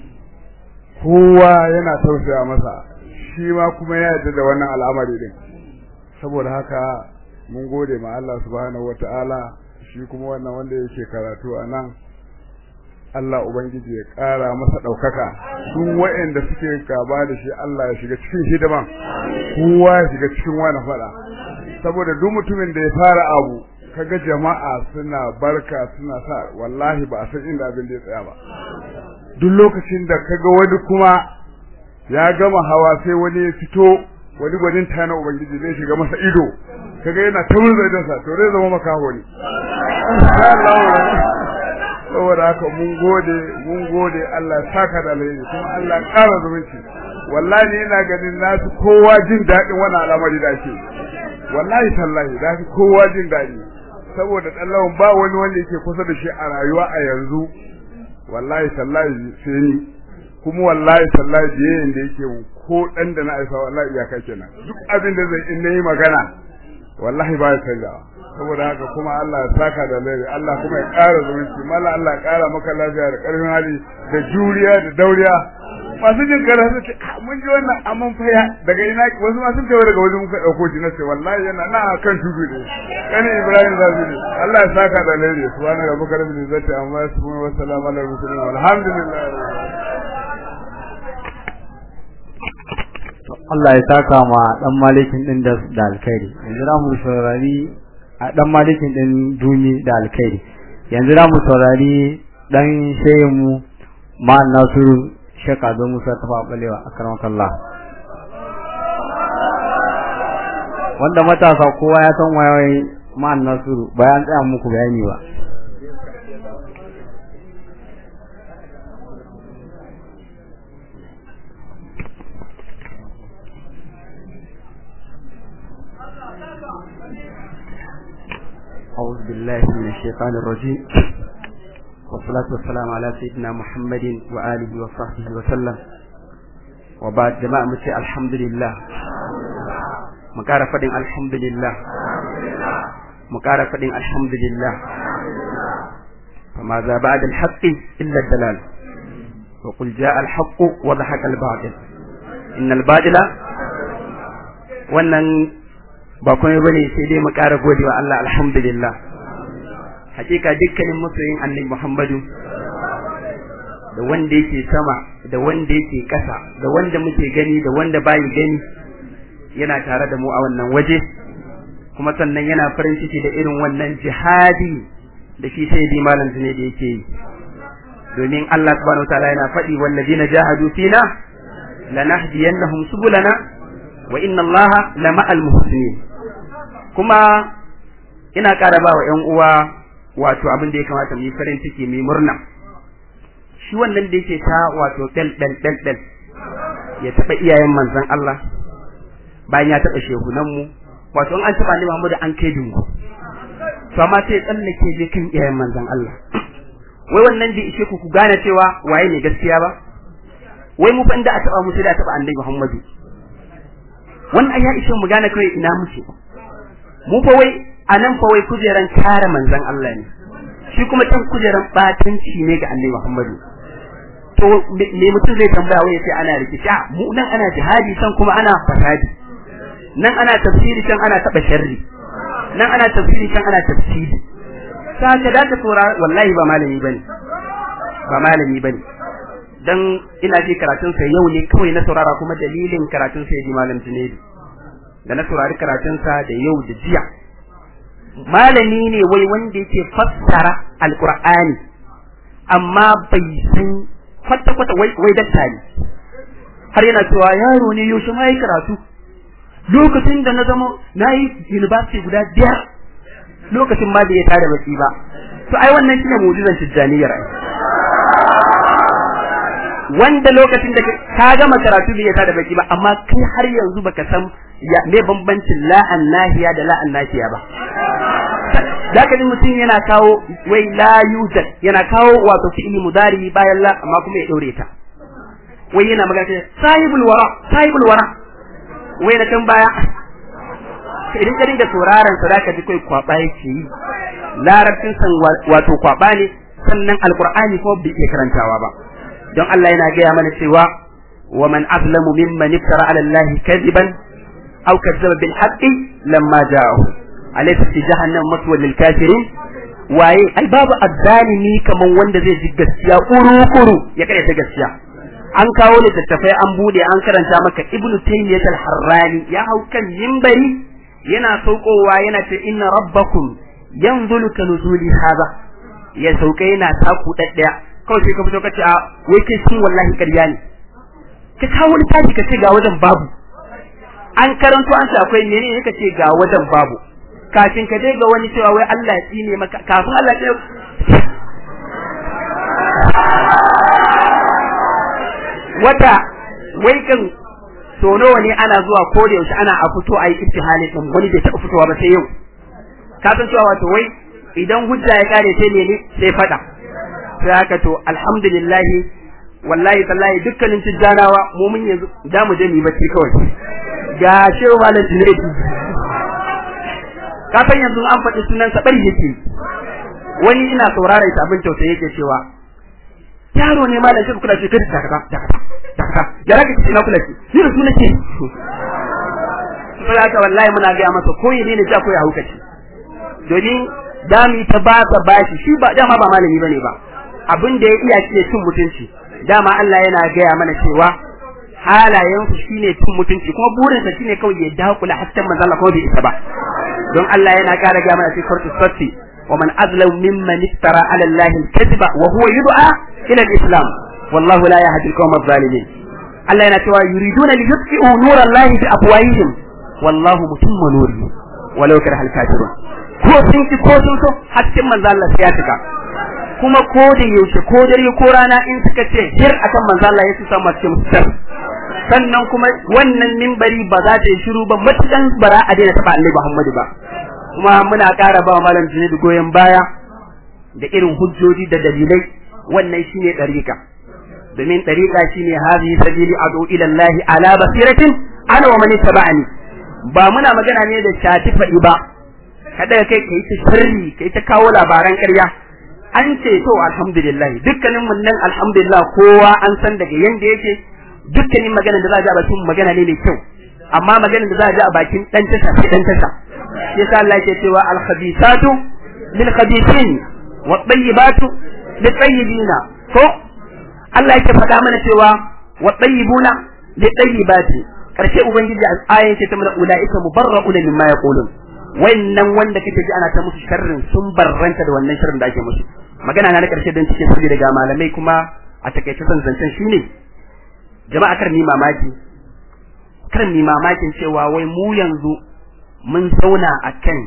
kowa yana tausaya masa shi ma kuma ya yarda da wannan al'amari din saboda haka mun gode ma Allah subhanahu wataala shi kuma wannan wanda yake karatu a nan Allah Ubangiji ya ƙara masa ɗaukaka duk waɗanda suke gaba da shi Allah ya shiga cikin hidiman kowa ya shiga cikin wani faɗa saboda duk mutumin da ya fara abu kaga jama'a suna barka suna sa wallahi ba a san inda abin da ya tsaya ba duk lokacin da kaga wani kuma ya gama hawa sai wani ya fito wani gwanin ta na Ubangiji zai shiga masa ido kaga yana ta murza sa to zai zama makaho ne saboda haka mun gode mun gode Allah saka da alheri kuma Allah ƙara zumunci wallahi ina ganin nasu kowa jin daɗin wannan al'amari da ake wallahi tallahi da kowa jin daɗi saboda dan lawan ba wani wanda yake kusa da shi a rayuwa a yanzu wallahi tallahi sai ni kuma wallahi tallahi biyayen da yake ko dan da na aifa wallahi iyaka kenan duk abin da zai in nayi magana wallahi ba ya canjawa saboda haka kuma Allah ya saka da laifi Allah kuma ya ƙara zumunci mala Allah ya ƙara maka lafiya da ƙarfin hali da juriya da dauriya masu jin kara su ce mun ji wannan amman faya daga ina wasu ma sun tawo daga wajen muka ɗauko shi na ce wallahi yana na kan tudu ne kani Ibrahim zabi ne Allah ya saka da laifi subhana rabbika rabbil izzati amma yasifun wa salamun alal mursalin walhamdulillah Allah ya saka ma dan malikin din da da alkhairi yanzu za mu saurari a dan malikin din duni da alkhairi yanzu za mu saurari dan shehin mu ma Nasiru Sheikh Ado Musa Tafa Balewa akramakallah wanda matasa kowa ya san wayoyi ma Nasiru bayan tsaya muku bayani ba أعوذ بالله من الشيطان الرجيم والصلاة والسلام على سيدنا محمد وآله وصحبه وسلم وبعد جماعة متي الحمد لله مكارة فدين الحمد لله مكارة فدين الحمد لله فماذا بعد الحق إلا الدلال وقل جاء الحق وضحك الباطل إن الباطل wannan ba komai bane sai dai mu ƙara godewa Allah alhamdulillah hakika dukkanin masoyin annabi Muhammadu da wanda yake sama da wanda yake ƙasa da wanda muke gani da wanda bayi gani yana tare da mu a wannan waje kuma sannan yana farin ciki da irin wannan jihadi da shi sai di malam ne da yake yi domin Allah subhanahu wataala yana faɗi wallazina jahadu fina lanahdiyannahum subulana wa inna Allaha lama'al muhsinin kuma ina ƙara ba wa ‘yan uwa wato abin da ya kamata mu yi farin ciki mu murna shi wannan da yake ta wato ɗal ɗal ɗal ɗal ya taɓa iyayen manzon Allah bayan ya taɓa shehunan mu wato in an taɓa ni Muhammadu an kai dungu to amma sai tsallake je kan iyayen manzon Allah wai wannan da ishe ku ku gane cewa waye ne gaskiya ba wai mu fa inda a taɓa mu sai da taɓa annabi Muhammadu wannan ya ishe mu gane kawai ina muke mu fa wai anan fa wai kujeran kare manzon Allah ne shi kuma can kujeran batanci ne ga Annabi Muhammadu to me mutum zai tambaya wai sai ana rikici mu nan ana jihadi san kuma ana fasadi nan ana tafsiri can ana taba sharri nan ana tafsiri can ana tafsiri saka da ta tsora wallahi ba malami bane ba malami bane dan ina ji karatun sa yau ne kawai na saurara kuma dalilin karatun sa ji malam Junaidu da na saurari karatunsa da yau da jiya malami ne wai wanda yake fassara alqur'ani amma bai san kwata kwata wai wai dakta ne har yana cewa yaro ne yaushe ma yi karatu lokacin da na zama na yi university guda biyar lokacin ma bai tada baki ba to ai wannan shine mu'jizan tijjaniyar wanda lokacin da ka gama karatu bai tada baki ba amma kai har yanzu baka san ya me bambancin la'an nahiya da la'an nahiya ba zaka ji mutum yana kawo wai la yujad yana kawo wato fi'li mudari bayan la amma kuma ya daure ta wai yana magana sahibul wara sahibul wara wai na kan baya idan ka dinga sauraron sa zaka ji kai kwaba yake yi larabcin san wato kwaba ne sannan alqur'ani ko bai iya karantawa ba don Allah yana gaya mana cewa wa man azlamu mimman iftara ala allahi kadiban aw kadzaba bil haqqi lamma ja'ahu alaysa fi jahannam maswal lil kafirin waye ai babu azzalimi kaman wanda zai ji gaskiya kuru kuru ya kare ta gaskiya an kawo littattafai an bude an karanta maka ibnu taymiyyah al-harrani ya hau kan minbari yana saukowa yana ce inna rabbakum yanzulu ka nuzuli hada ya sauka yana taku daddaya kawai sai ka fito ka ce a wai kai sun wallahi ƙarya ne ka kawo wani tashi ka ce ga wajen babu an karanto an ce akwai menene ka ce ga wajen babu kafin ka je ga wani cewa wai Allah ya tsine maka kafin Allah ya wata wai kan so nawa ne ana zuwa ko da yaushe ana a fito a yi ittihali din wani bai taɓa fitowa ba sai yau ka san cewa wato wai idan hujja ya kare sai ne sai fada sai haka to alhamdulillah wallahi tallahi dukkanin tijjanawa mu mun yanzu da mu je mu bacci kawai ga shehu malam Junaidu ka san yanzu an faɗi sunan sa bari yake wani ina saurara ita abin tausayi yake cewa yaro ne malam shi kula shi kada dakata dakata dakata ya rage ki na kula shi ni da sunan ke sai haka wallahi muna ga masa koyi ne ne ja koyi haukaci domin dami ta ba ta bashi shi ba dama ba malami bane ba abin da ya iya shi ne cin mutunci dama Allah yana gaya mana cewa halayensu shine cin mutunci kuma burinsa shine kawai ya dakula hasken manzo Allah ko bai isa ba don Allah yana ƙara gaya mana cikin suratu safi wa man azlam mimman iftara ala Allah al-kadhiba wa huwa yud'a ila al-islam wallahu la yahdi al-qawm adh-dhalimin Allah yana cewa yuriduna li yutfi'u nura Allah bi afwahihim wallahu mutimmu nurihi walau karaha al-kafirun ko sun ki ko sun so hasken manzo Allah sai ya cika kuma ko da yaushe ko dare ko rana in suka ce hir akan manzo Allah ya su samu cikin mutar sannan kuma wannan mimbari ba za ta yi shiru ba matukan bara a daina taba Annabi Muhammadu ba kuma muna ƙara ba malam Junaidu goyen baya da irin hujjoji da dalilai wannan shine dariƙa domin dariƙa shine hadhihi sabili adu ila Allah ala basiratin ana wa man tabani ba muna magana ne da shati faɗi ba kada kai kai ta sirri kai ta kawo labaran ƙarya an ce to alhamdulillah dukkanin mun nan alhamdulillah kowa an san daga yanda yake dukkanin maganar da za a ji a bakin magana ne mai kyau amma maganar da za a ji a bakin dan tasha sai dan tasha shi yasa Allah yake cewa al khabithatu lil khabithin wa tayyibatu lit tayyibina ko Allah yake faɗa mana cewa wa tayyibuna lit tayyibati karshe ubangiji a ayan ce ta mana ulaika mubarra'una mimma yaqulun wannan wanda kake ji ana ta musu sharrin sun barranta da wannan sharrin da ake musu magana na na karshe don cikin sirri daga malamai kuma a takaice son zancen shine jama'a kar ni mamaki kar ni mamakin cewa wai mu yanzu mun zauna akan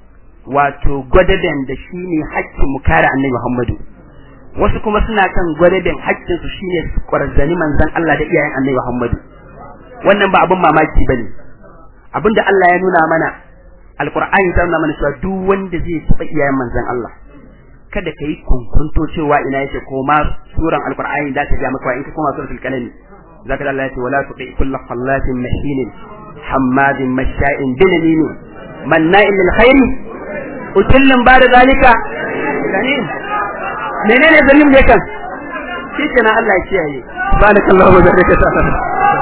wato gwadaben da shine haƙƙin mu kare annabi Muhammadu wasu kuma suna kan gwadaben haƙƙin su shine kwarzani manzon Allah da iyayen annabi Muhammadu wannan ba abin mamaki bane abinda Allah ya nuna mana alqur'ani ta nuna mana cewa duk wanda zai taɓa iyayen manzon Allah kada ka yi kunkunto cewa ina yake ko ma suran alqur'ani da ta ga maka in ka koma suratul kalami zaka Allah ya ce wala tuqi kullu qallatin mahinin hammadin masha'in binamin manna'in lil khairi utillin ba da zalika ganin menene zalim ne kan shi kenan Allah ya kiyaye subhanakallahu wa bihamdika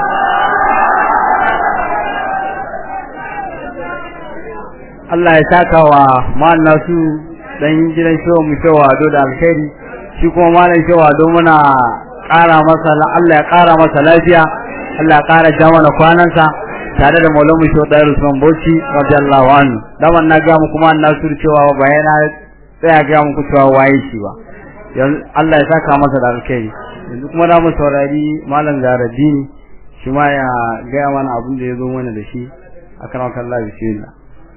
Allah ya saka wa ma'an nasu dan gidan shewa mu shewa do da alkhairi shi kuma malam shewa do muna ƙara masa Allah ya ƙara masa lafiya Allah ya ƙara ja mana kwanansa tare da maulamu shewa da Usman Bauchi radiyallahu anhu daman na ga mu kuma nasu cewa ba yana tsaya ga muku cewa waye shi ba yanzu Allah ya saka masa da alkhairi yanzu kuma da mu saurari malam Zaraddini shi ma ya ga mana abin da ya zo mana da shi akan Allah bismillah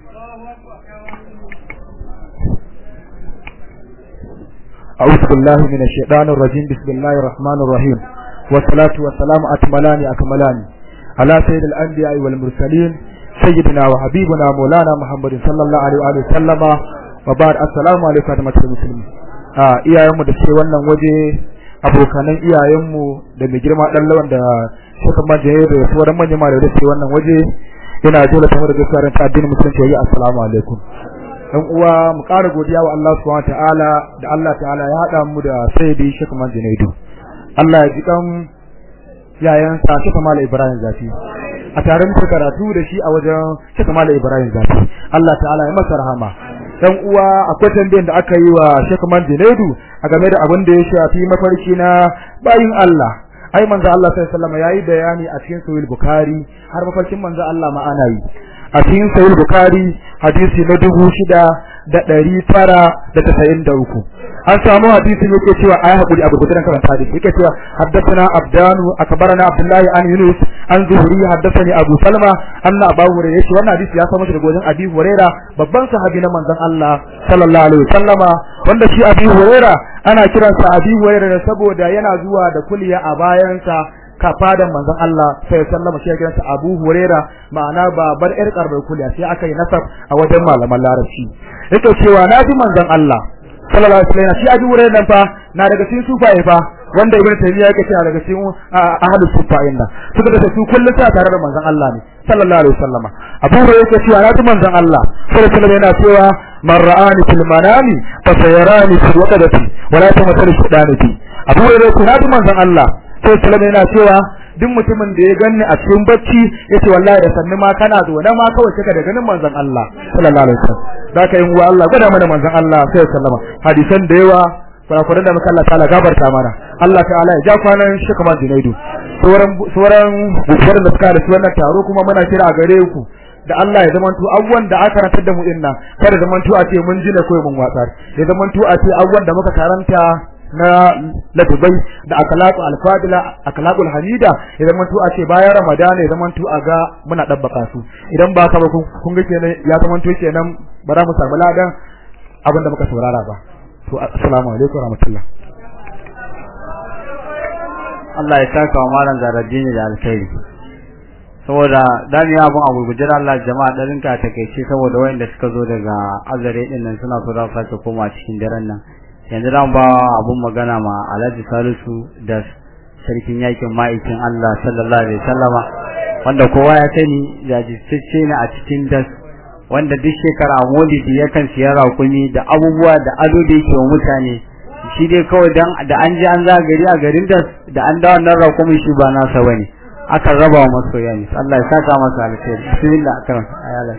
أعوذ بالله من الشيطان الرجيم بسم الله الرحمن الرحيم والصلاة والسلام أكملان أكملان على سيد الأنبياء والمرسلين سيدنا وحبيبنا مولانا محمد صلى الله عليه وآله وسلم وبعد السلام عليكم ورحمة المسلمين آه iyayenmu da suke wannan waje abokanan iyayenmu da mai girma dan lawan da suka maje da sauran manyan malamai da suke wannan waje ina dole ta da gaskiya ta addinin musulunci yayi assalamu alaikum dan uwa mu ƙara godiya wa Allah subhanahu ta'ala da Allah ta'ala ya hada mu da Sayyidi Sheikh Man Junaidu Allah ya ji kan yayan sa Sheikh Mal Ibrahim Zafi a tare muka karatu da shi a wajen Sheikh Mal Ibrahim Zafi Allah ta'ala ya masa rahama dan uwa akwai tambayan da aka yi wa Sheikh Man Junaidu a game da abin da ya shafi mafarki na bayin Allah ai manzo Allah sallallahu alaihi wasallam yayi bayani a cikin Sahih Bukhari har mafarkin manzo Allah ma ana yi a cikin sahih bukhari hadisi na dubu shida da ɗari tara da tasa'in da uku an samu hadisin yake cewa ayi hakuri abu gudan karanta hadisi yake cewa haddathana abdanu akbarana abdullahi an yunus an zuhri haddathani abu salma anna abu hurairah yace wannan hadisi ya samu daga wajen abi hurairah babban sahabi na manzon Allah sallallahu alaihi wasallama wanda shi abi hurairah ana kiransa abi hurairah saboda yana zuwa da kulliya a bayansa ka fadan manzon Allah sai ya sallama shi ya kiransa Abu Huraira ma'ana babar yar karbar kuliya sai aka yi nasab a wajen malaman larabci yake cewa na ji manzon Allah sallallahu alaihi wasallam shi Abu Huraira nan fa na daga cikin sufaye fa wanda Ibn Taymiyyah yake cewa daga cikin ahlus sufayin nan suka da su kullu sa tare da manzon Allah ne sallallahu alaihi wasallama Abu Huraira yake cewa na ji manzon Allah sallallahu alaihi wasallam yana cewa man ra'ani fil manami fa sayarani fil waqdati wala tamathal shaytani fi Abu Huraira yake na ji manzon Allah sai salama yana cewa duk mutumin da ya ganni a cikin bacci yace wallahi da sanni ma kana zo na ma kawai kika da ganin manzon Allah sallallahu alaihi wasallam zaka yin wa Allah gwada mana manzon Allah sai sallama hadisan da yawa kurakuran da muka Allah ta'ala gabarta mana Allah ta'ala ya ja kwanan shi kamar Junaidu sauran sauran gugurar da suka da su wannan taro kuma muna kira a gare ku da Allah ya zamanto abubuwan da aka rantar da mu inna kada zamanto a ce mun ji na koyi mun watsar ya zamanto a ce abubuwan da muka karanta na ladabai da akhlaqu alfadila akhlaqul hamida ya zamanto a ce bayan ramadana ya zamanto a ga muna dabbaka su idan ba ka ba kun ga kenan ya zamanto kenan ba za mu samu ladan abin da muka saurara ba to assalamu alaikum warahmatullah Allah ya saka wa malam Zaraddini da alkhairi saboda dan ya abun abu gujira Allah jama'a darin ka takeice saboda wayanda suka zo daga azare din nan suna so za su sake koma cikin daren nan yanzu ran ba abun magana ma Alhaji Salisu da sarkin yakin ma'aikin Allah sallallahu alaihi wasallama wanda kowa ya sani jajirtacce ne a cikin das wanda duk shekara maulidi yakan siya rakumi da abubuwa da ado da yake wa mutane shi dai kawai dan da an ji an za gari a garin da da an da wannan rakumin shi ba nasa bane aka raba wa masoya ne Allah ya saka masa alheri bismillah akan ayala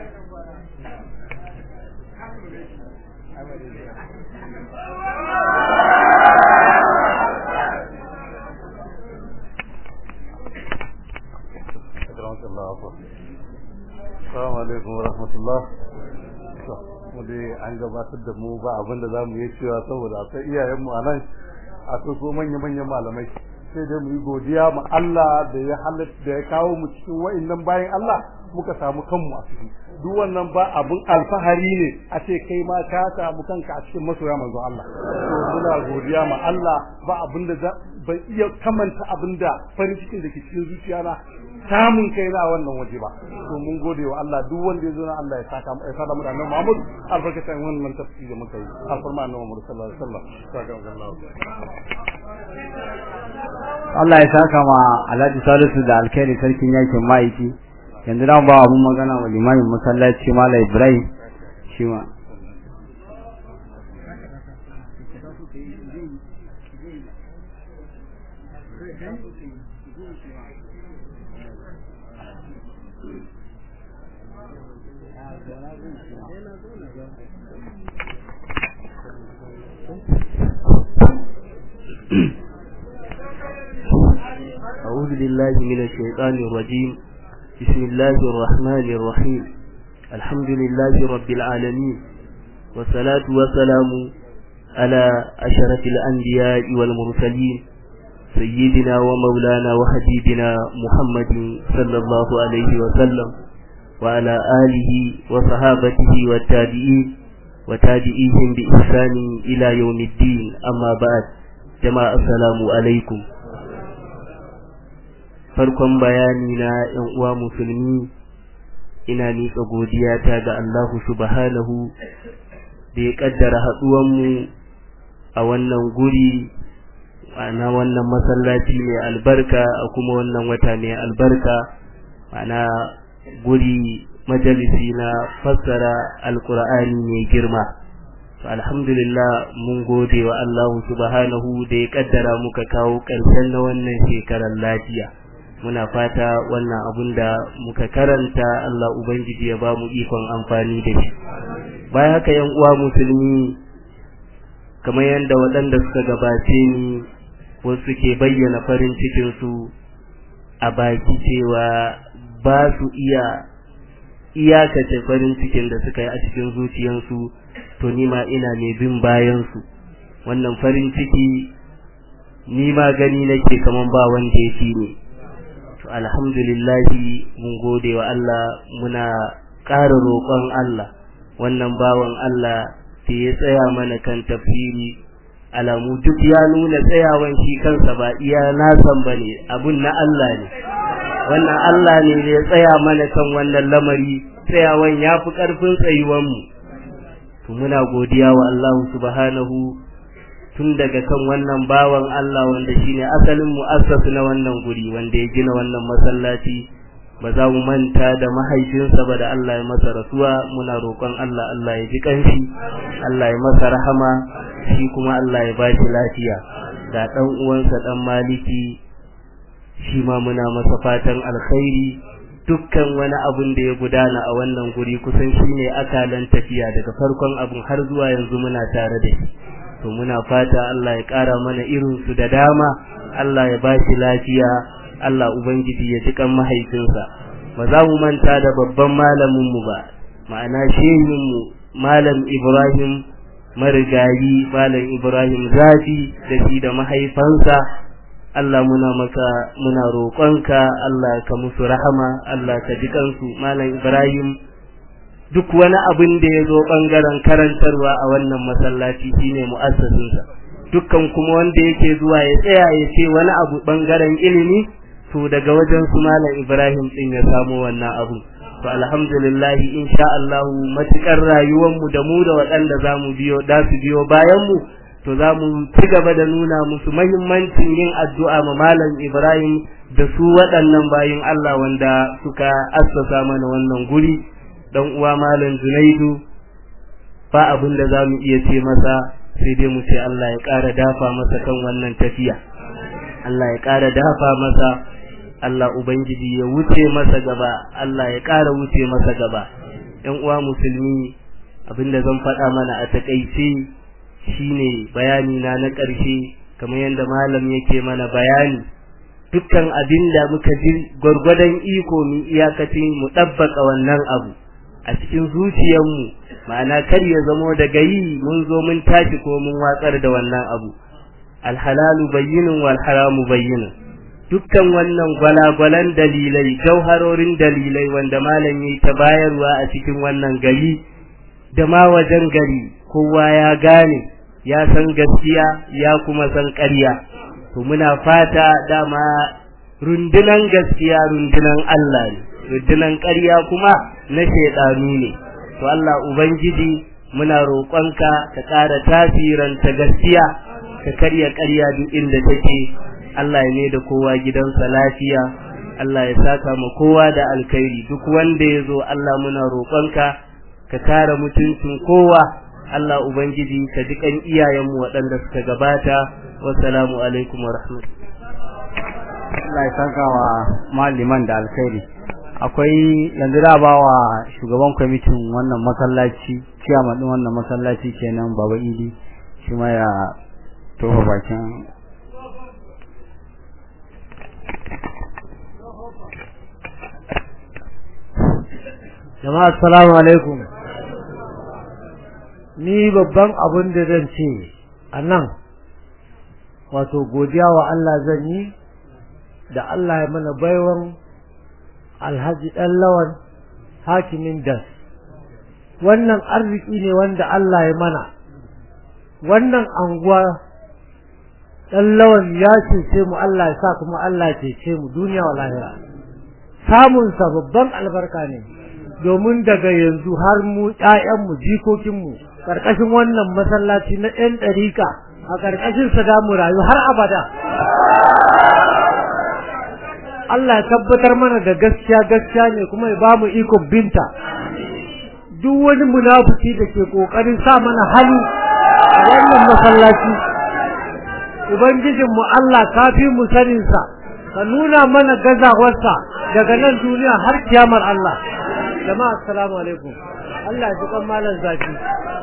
Assalamu alaikum wa rahmatullah. Mu dai an gabatar da mu ba abin da za mu yi cewa saboda akwai iyayenmu a nan akwai ko manya-manyan malamai sai dai mu yi godiya ma Allah da ya halatta da ya kawo mu cikin wa'annan bayan Allah muka samu kanmu a ciki duk wannan ba abun alfahari ne a ce kai ma ka samu kanka a cikin masoya manzo Allah to muna godiya ma Allah ba abin da ban iya kamanta abin da farin cikin da ke cikin zuciya na samun kai na wannan waje ba to mun gode wa Allah duk wanda ya zo na Allah ya saka mu ya sada mu da Annabi Muhammad albarkatan wannan tafsiri da muka yi alfarma Annabi Muhammad sallallahu alaihi wasallam saka Allah Allah ya saka ma Alhaji Salisu da alkhairi sarkin yakin ma'aiki yanzu da ba abun magana wa limamin masallaci Mala Ibrahim shi ma أعوذ بالله من الشيطان الرجيم بسم الله الرحمن الرحيم الحمد لله رب العالمين والصلاة والسلام على أشرف الأنبياء والمرسلين سيدنا ومولانا وحبيبنا محمد صلى الله عليه وسلم وعلى آله وصحابته والتابعين وتابعيهم بإحسان إلى يوم الدين أما بعد جماعة السلام عليكم farkon bayani na ‘yan uwa musulmi ina miƙa godiyata ga Allahu subhanahu da ya ƙaddara haɗuwanmu a wannan guri ana wannan masallaci mai albarka a kuma wannan wata mai albarka ana guri majalisi na fassara alkur'ani mai girma alhamdulillah mun gode wa Allahu subhanahu da ya ƙaddara muka kawo ƙarshen na wannan shekarar lafiya muna fata wannan abun da muka karanta Allah Ubangiji ya ba mu ikon amfani da shi bayan haka yan uwa musulmi kamar yadda waɗanda suka gabace ni wasu ke bayyana farin cikinsu a baki cewa ba su iya iyakace farin cikin da suka yi a cikin zuciyansu to nima ina mai bin bayansu wannan farin ciki ni ma gani nake kaman ba wanda ya fi ni to alhamdulillahi mun gode wa Allah muna ƙara roƙon Allah wannan bawan Allah da ya tsaya mana kan tafsiri alamu duk ya nuna tsayawan shi kansa ba iya nasan bane abun na Allah ne wannan Allah ne da ya tsaya mana kan wannan lamari tsayawan ya fi ƙarfin tsayuwan mu to muna godiya wa Allah subhanahu tun daga kan wannan bawan Allah wanda shine asalin mu'assasu na wannan guri wanda ya gina wannan masallaci ba za mu manta da mahaifinsa ba da Allah ya masa rasuwa muna roƙon Allah Allah ya ji kanshi Allah ya masa rahama shi kuma Allah ya bashi lafiya da dan uwansa dan maliki shi ma muna masa fatan alkhairi dukkan wani abun da ya gudana a wannan guri kusan shine akalan tafiya daga farkon abun har zuwa yanzu muna tare da shi to muna fata Allah ya ƙara mana irin su da dama Allah ya bashi lafiya Allah ubangiji ya ji kan mahaifinsa ba za mu manta da babban malamin mu ba ma'ana shehin mu malam Ibrahim marigayi malam Ibrahim Zafi da shi da mahaifansa Allah muna maka muna roƙonka Allah ka musu rahama Allah ka ji kansu malam Ibrahim duk wani abin da ya zo ɓangaren karantarwa a wannan masallaci shine mu'assasinsa dukkan kuma wanda yake zuwa ya tsaya ya ce wani abu ɓangaren ilimi to daga wajen su malam Ibrahim din ya samu wannan abu to alhamdulillah insha Allah matukar rayuwar mu da mu da waɗanda zamu biyo da su biyo bayan mu to zamu ci gaba da nuna musu muhimmancin yin addu'a ma malam Ibrahim da su waɗannan bayin Allah wanda suka assasa mana wannan guri dan uwa malam Junaidu ba abin da zamu iya ce masa sai dai mu ce Allah ya ƙara dafa masa kan wannan tafiya Allah ya ƙara dafa masa Allah ubangiji ya wuce masa gaba Allah ya ƙara wuce masa gaba ɗan uwa musulmi abinda zan faɗa mana a takaice shine bayani na na ƙarshe kamar yadda malam yake mana bayani dukkan abin da muka ji gwargwadon iko mu iyakacin mu ɗabbaka wannan abu a cikin zuciyarmu ma'ana kar ya zamo daga yi mun zo mun tashi ko mun watsar da wannan abu alhalalu bayyinun wal haramu bayyinun dukkan wannan gwalagwalan dalilai jauharorin dalilai wanda malam yi ta bayarwa a cikin wannan gari da ma wajen gari kowa ya gane ya san gaskiya ya kuma san ƙarya to muna fata dama rundunan gaskiya rundunan Allah ne rundunan ƙarya kuma na shaidanu ne to Allah ubangiji muna roƙonka ka ƙara tasiranta gaskiya ka karya ƙarya duk inda take Allah ya ne da kowa gidansa lafiya Allah ya saka mu kowa da alkhairi duk wanda ya zo Allah muna roƙonka ka kare mutuncin kowa Allah ubangiji ka ji kan iyayenmu waɗanda suka gabata wassalamu alaikum wa rahmatullahi Allah ya saka wa maliman da alkhairi akwai yanzu da ba wa shugaban kwamitin wannan masallaci ciyaman din wannan masallaci kenan baba idi shi ma ya tofa bakin jama'a assalamu alaikum ni babban abin da zan ce a nan wato godiya wa Allah zan yi da Allah ya mana baiwan alhaji ɗan lawan hakimin das wannan arziki ne wanda Allah ya mana wannan anguwa ɗan lawan ya cece mu Allah ya sa kuma Allah ya cece mu duniya wa lahira samunsa babban albarka ne domin daga yanzu har mu ƴaƴanmu jikokinmu ƙarƙashin wannan masallaci na ɗan ɗarika a ƙarƙashin sa da mu rayu har abada Allah ya tabbatar mana da gaskiya gaskiya ne kuma ya bamu ikon binta duk wani munafiki da ke kokarin sa mana hali a wannan masallaci ubangijinmu Allah kafi mu sanin sa ka nuna mana gazawarsa daga nan duniya har kiyamar Allah jama'a assalamu alaikum Allah ya ji kan malam zaki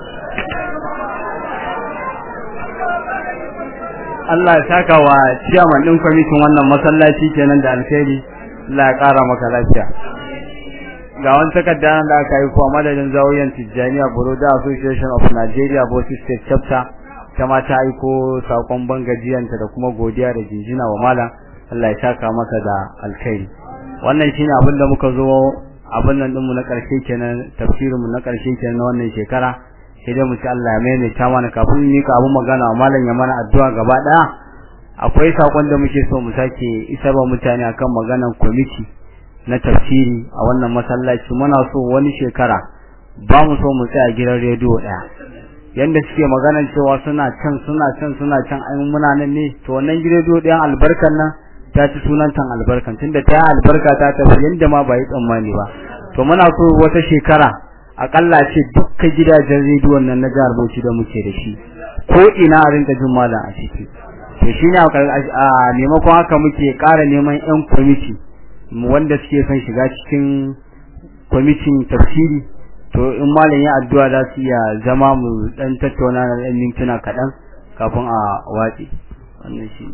Allah ya saka wa ciyaman din kwamitin wannan masallaci kenan da alkhairi Allah ya kara maka lafiya ga wani takarda da aka yi kuwa madadin zawiyan Tijjaniya Buroda Association of Nigeria Bauchi State Chapter ta ma ta aiko sakon bangajiyanta da kuma godiya da jinjina wa malam Allah ya saka maka da alkhairi wannan shine abin da muka zo abin nan dinmu na karshe kenan tafsirin mu na karshe kenan na wannan shekara sai dai mu ci Allah ya maimaita mana kafin ni ka abu magana malam ya mana addu'a gaba daya akwai sakon da muke so mu sake isarwa mutane akan maganan kwamiti na tafsiri a wannan masallaci muna so wani shekara ba mu so mu tsaya gidan rediyo daya yanda suke maganar cewa suna can suna can suna can ai muna nan ne to wannan gidan rediyo ɗayan albarkan nan ta ci sunan tan albarkan tunda ta albarka ta tafi yanda ma ba yi tsammani ba to muna so wata shekara akalla ce dukkan gidajen rediyon nan na jihar Bauchi da muke da shi ko ina a rinka jin malam a ciki to shine a maimakon haka muke ƙara neman yan kwamiti wanda suke son shiga cikin kwamitin tafsiri to in malam ya addu'a za su iya zama mu dan tattauna na ɗan mintuna kaɗan kafin a watsi wannan shi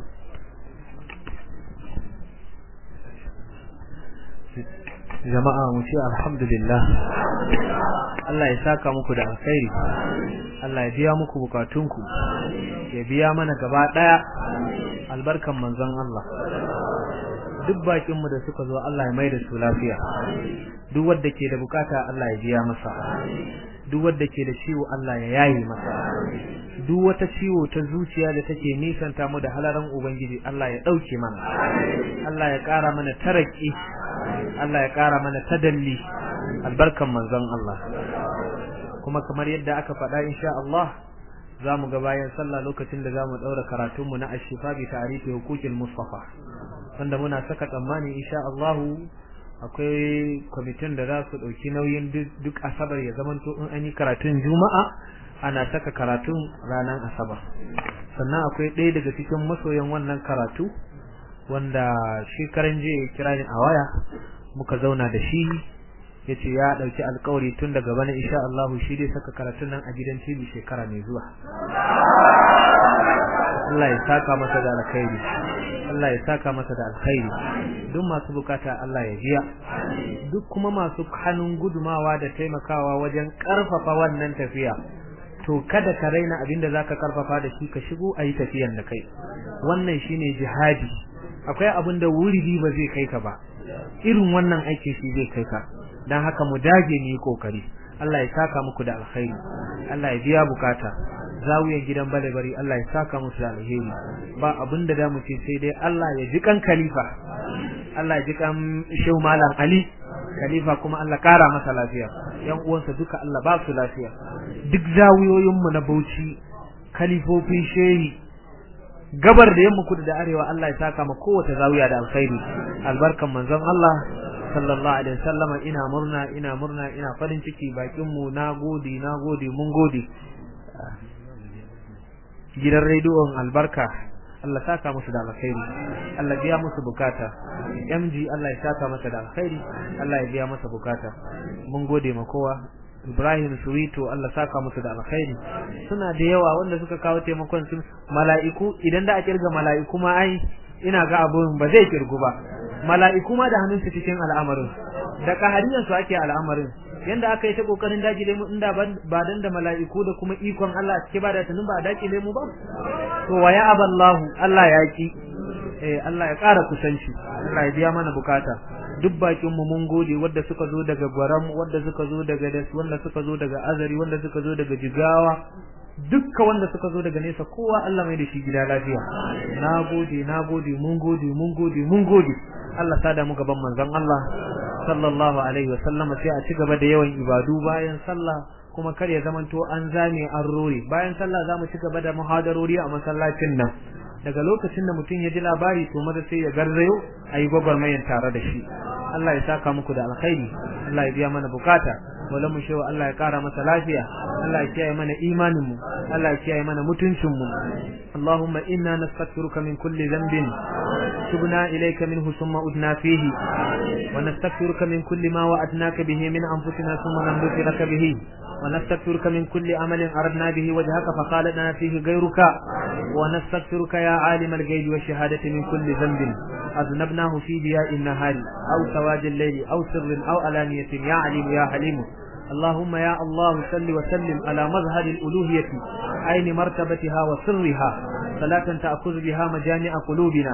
jama'a mu ce alhamdulillah Allah ya saka muku da alkhairi Allah ya biya muku bukatunku ya biya mana gaba daya albarkan manzon Allah duk bakin mu da suka zo Allah ya mai da su lafiya duk wanda ke da bukata Allah ya biya masa duk wanda ke da ciwo Allah ya yaye masa duk wata ciwo ta zuciya da take nisanta mu da halaran ubangiji Allah ya dauke mana Allah ya kara mana taraki Allah ya kara mana tadalli albarkan manzon Allah kuma kamar yadda aka faɗa insha Allah zamu ga bayan sallah lokacin da zamu daura karatun mu na ashifa bi ta'rifi huquqil mustafa wanda muna saka tsammani insha Allah akwai kwamitin da za su dauki nauyin duk asabar ya zamanto in an yi karatun juma'a ana saka karatun ranar asabar sannan akwai ɗaya daga cikin masoyan wannan karatu wanda shekaran jiya ya kira ni a waya muka zauna da shi ya ce ya ɗauki alkawari tun daga bana insha Allah shi dai saka karatun nan a gidan TV shekara mai zuwa Allah ya saka masa da alkhairi Allah ya saka masa da alkhairi duk masu bukata Allah ya biya duk kuma masu hannun gudumawa da taimakawa wajen karfafa wannan tafiya to kada ka raina abinda zaka karfafa da shi ka shigo ayi tafiyan da kai wannan shine jihadi akwai abin da wuridi ba zai kai ka ba irin wannan aikin shi zai kai ka dan haka mu dage mu yi kokari Allah ya saka muku da alkhairi Allah ya biya bukata zawiyan gidan balebari Allah ya saka musu da alheri ba abin da da mu ce sai dai Allah ya ji kan khalifa Allah ya ji kan shehu malam Ali khalifa kuma Allah kara masa lafiya yan uwansa duka Allah ba su lafiya duk zawiyoyin mu na Bauchi khalifofin shehi gabar da yamma kudu da arewa Allah ya saka ma kowace zawiya da alkhairi albarkan manzon Allah sallallahu alaihi wasallam ina murna ina murna ina farin ciki bakin mu nagode nagode mun gode gidan rediyon albarka Allah saka musu da alkhairi Allah biya musu bukata MG Allah ya saka masa da alkhairi Allah ya biya masa bukata mun gode ma kowa Ibrahim Suwito Allah saka musu da alkhairi suna da yawa wanda suka kawo taimakon su mala'iku idan da a kirga mala'iku ma ai ina ga abun ba zai kirgu ba mala'iku ma da hannunsu cikin al'amarin da kahariyan su ake al'amarin yanda aka yi ta kokarin dakile mu inda ba dan da mala'iku da kuma ikon Allah cike ba da tunin ba dakile mu ba to waya aballahu Allah ya ki eh Allah ya ƙara kusanci Allah ya biya mana bukata duk bakin mu mun gode wanda suka zo daga Gwaram wanda suka zo daga Das wanda suka zo daga Azari wanda suka zo daga Jigawa dukka wanda suka zo daga nesa kowa Allah mai da shi gida lafiya nagode nagode mun gode mun gode mun gode Allah sada mu gaban manzon Allah sallallahu alaihi wa sallam sai a ci gaba da yawan ibadu bayan sallah kuma kar ya zamanto an zame an rore bayan sallah zamu ci gaba da muhadarori a masallacin nan daga lokacin da mutum ya ji labari to maza sai ya garzayo ayi gwagwarmayan tare da shi Allah ya saka muku da alkhairi Allah ya biya mana bukata wala mu shewa Allah ya kara masa lafiya Allah ya kiyaye mana imanin mu Allah ya kiyaye mana mutuncin mu Allahumma inna nastaghfiruka min kulli dhanbin tubna ilayka minhu thumma udna fihi wa nastaghfiruka min kulli ma wa'adnaka bihi min anfusina thumma namdutu laka bihi ونستغفرك من كل عمل أردنا به وجهك فقالنا فيه غيرك ونستغفرك يا عالم الغيب والشهادة من كل ذنب أذنبناه في ضياء النهار أو سواد الليل أو سر أو علانية يا عليم يا حليم اللهم يا الله صل وسلم على مظهر الألوهية أين مرتبتها وسرها صلاة تأخذ بها مجامع قلوبنا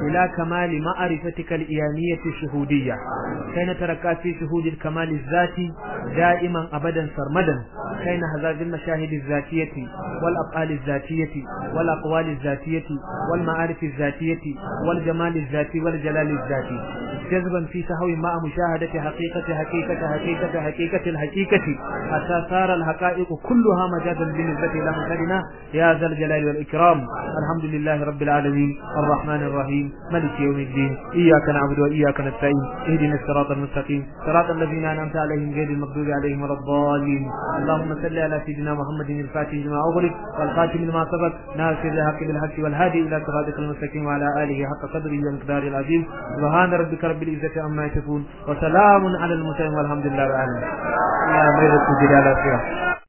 إلى كمال معرفتك الإيانية الشهودية كي نتركا في شهود الكمال الذاتي دائما أبدا سرمدا كي نهذا بالمشاهد الذاتية والأفعال الذاتية والأقوال الذاتية والمعارف الذاتية والجمال الذاتي والجلال الذاتي جذبا في سهو مع مشاهدة حقيقة حقيقة حقيقة حقيقة الحقيقة حتى صار الحقائق كلها مجازا بالنسبة إلى مثلنا يا ذا الجلال والإكرام الحمد لله رب العالمين الرحمن الرحيم ملك يوم الدين إياك نعبد وإياك نستعين اهدنا الصراط المستقيم صراط الذين أنعمت عليهم غير المغضوب عليهم ولا الضالين اللهم صل على سيدنا محمد الفاتح لما أغلق والخاتم لما سبق ناصر الحق بالحق والهادي إلى صراطك المستقيم وعلى آله حق قدره ومقداره العظيم سبحان ربك رب العزة عما يصفون وسلام على المرسلين والحمد لله رب العالمين يا مير السجود على خير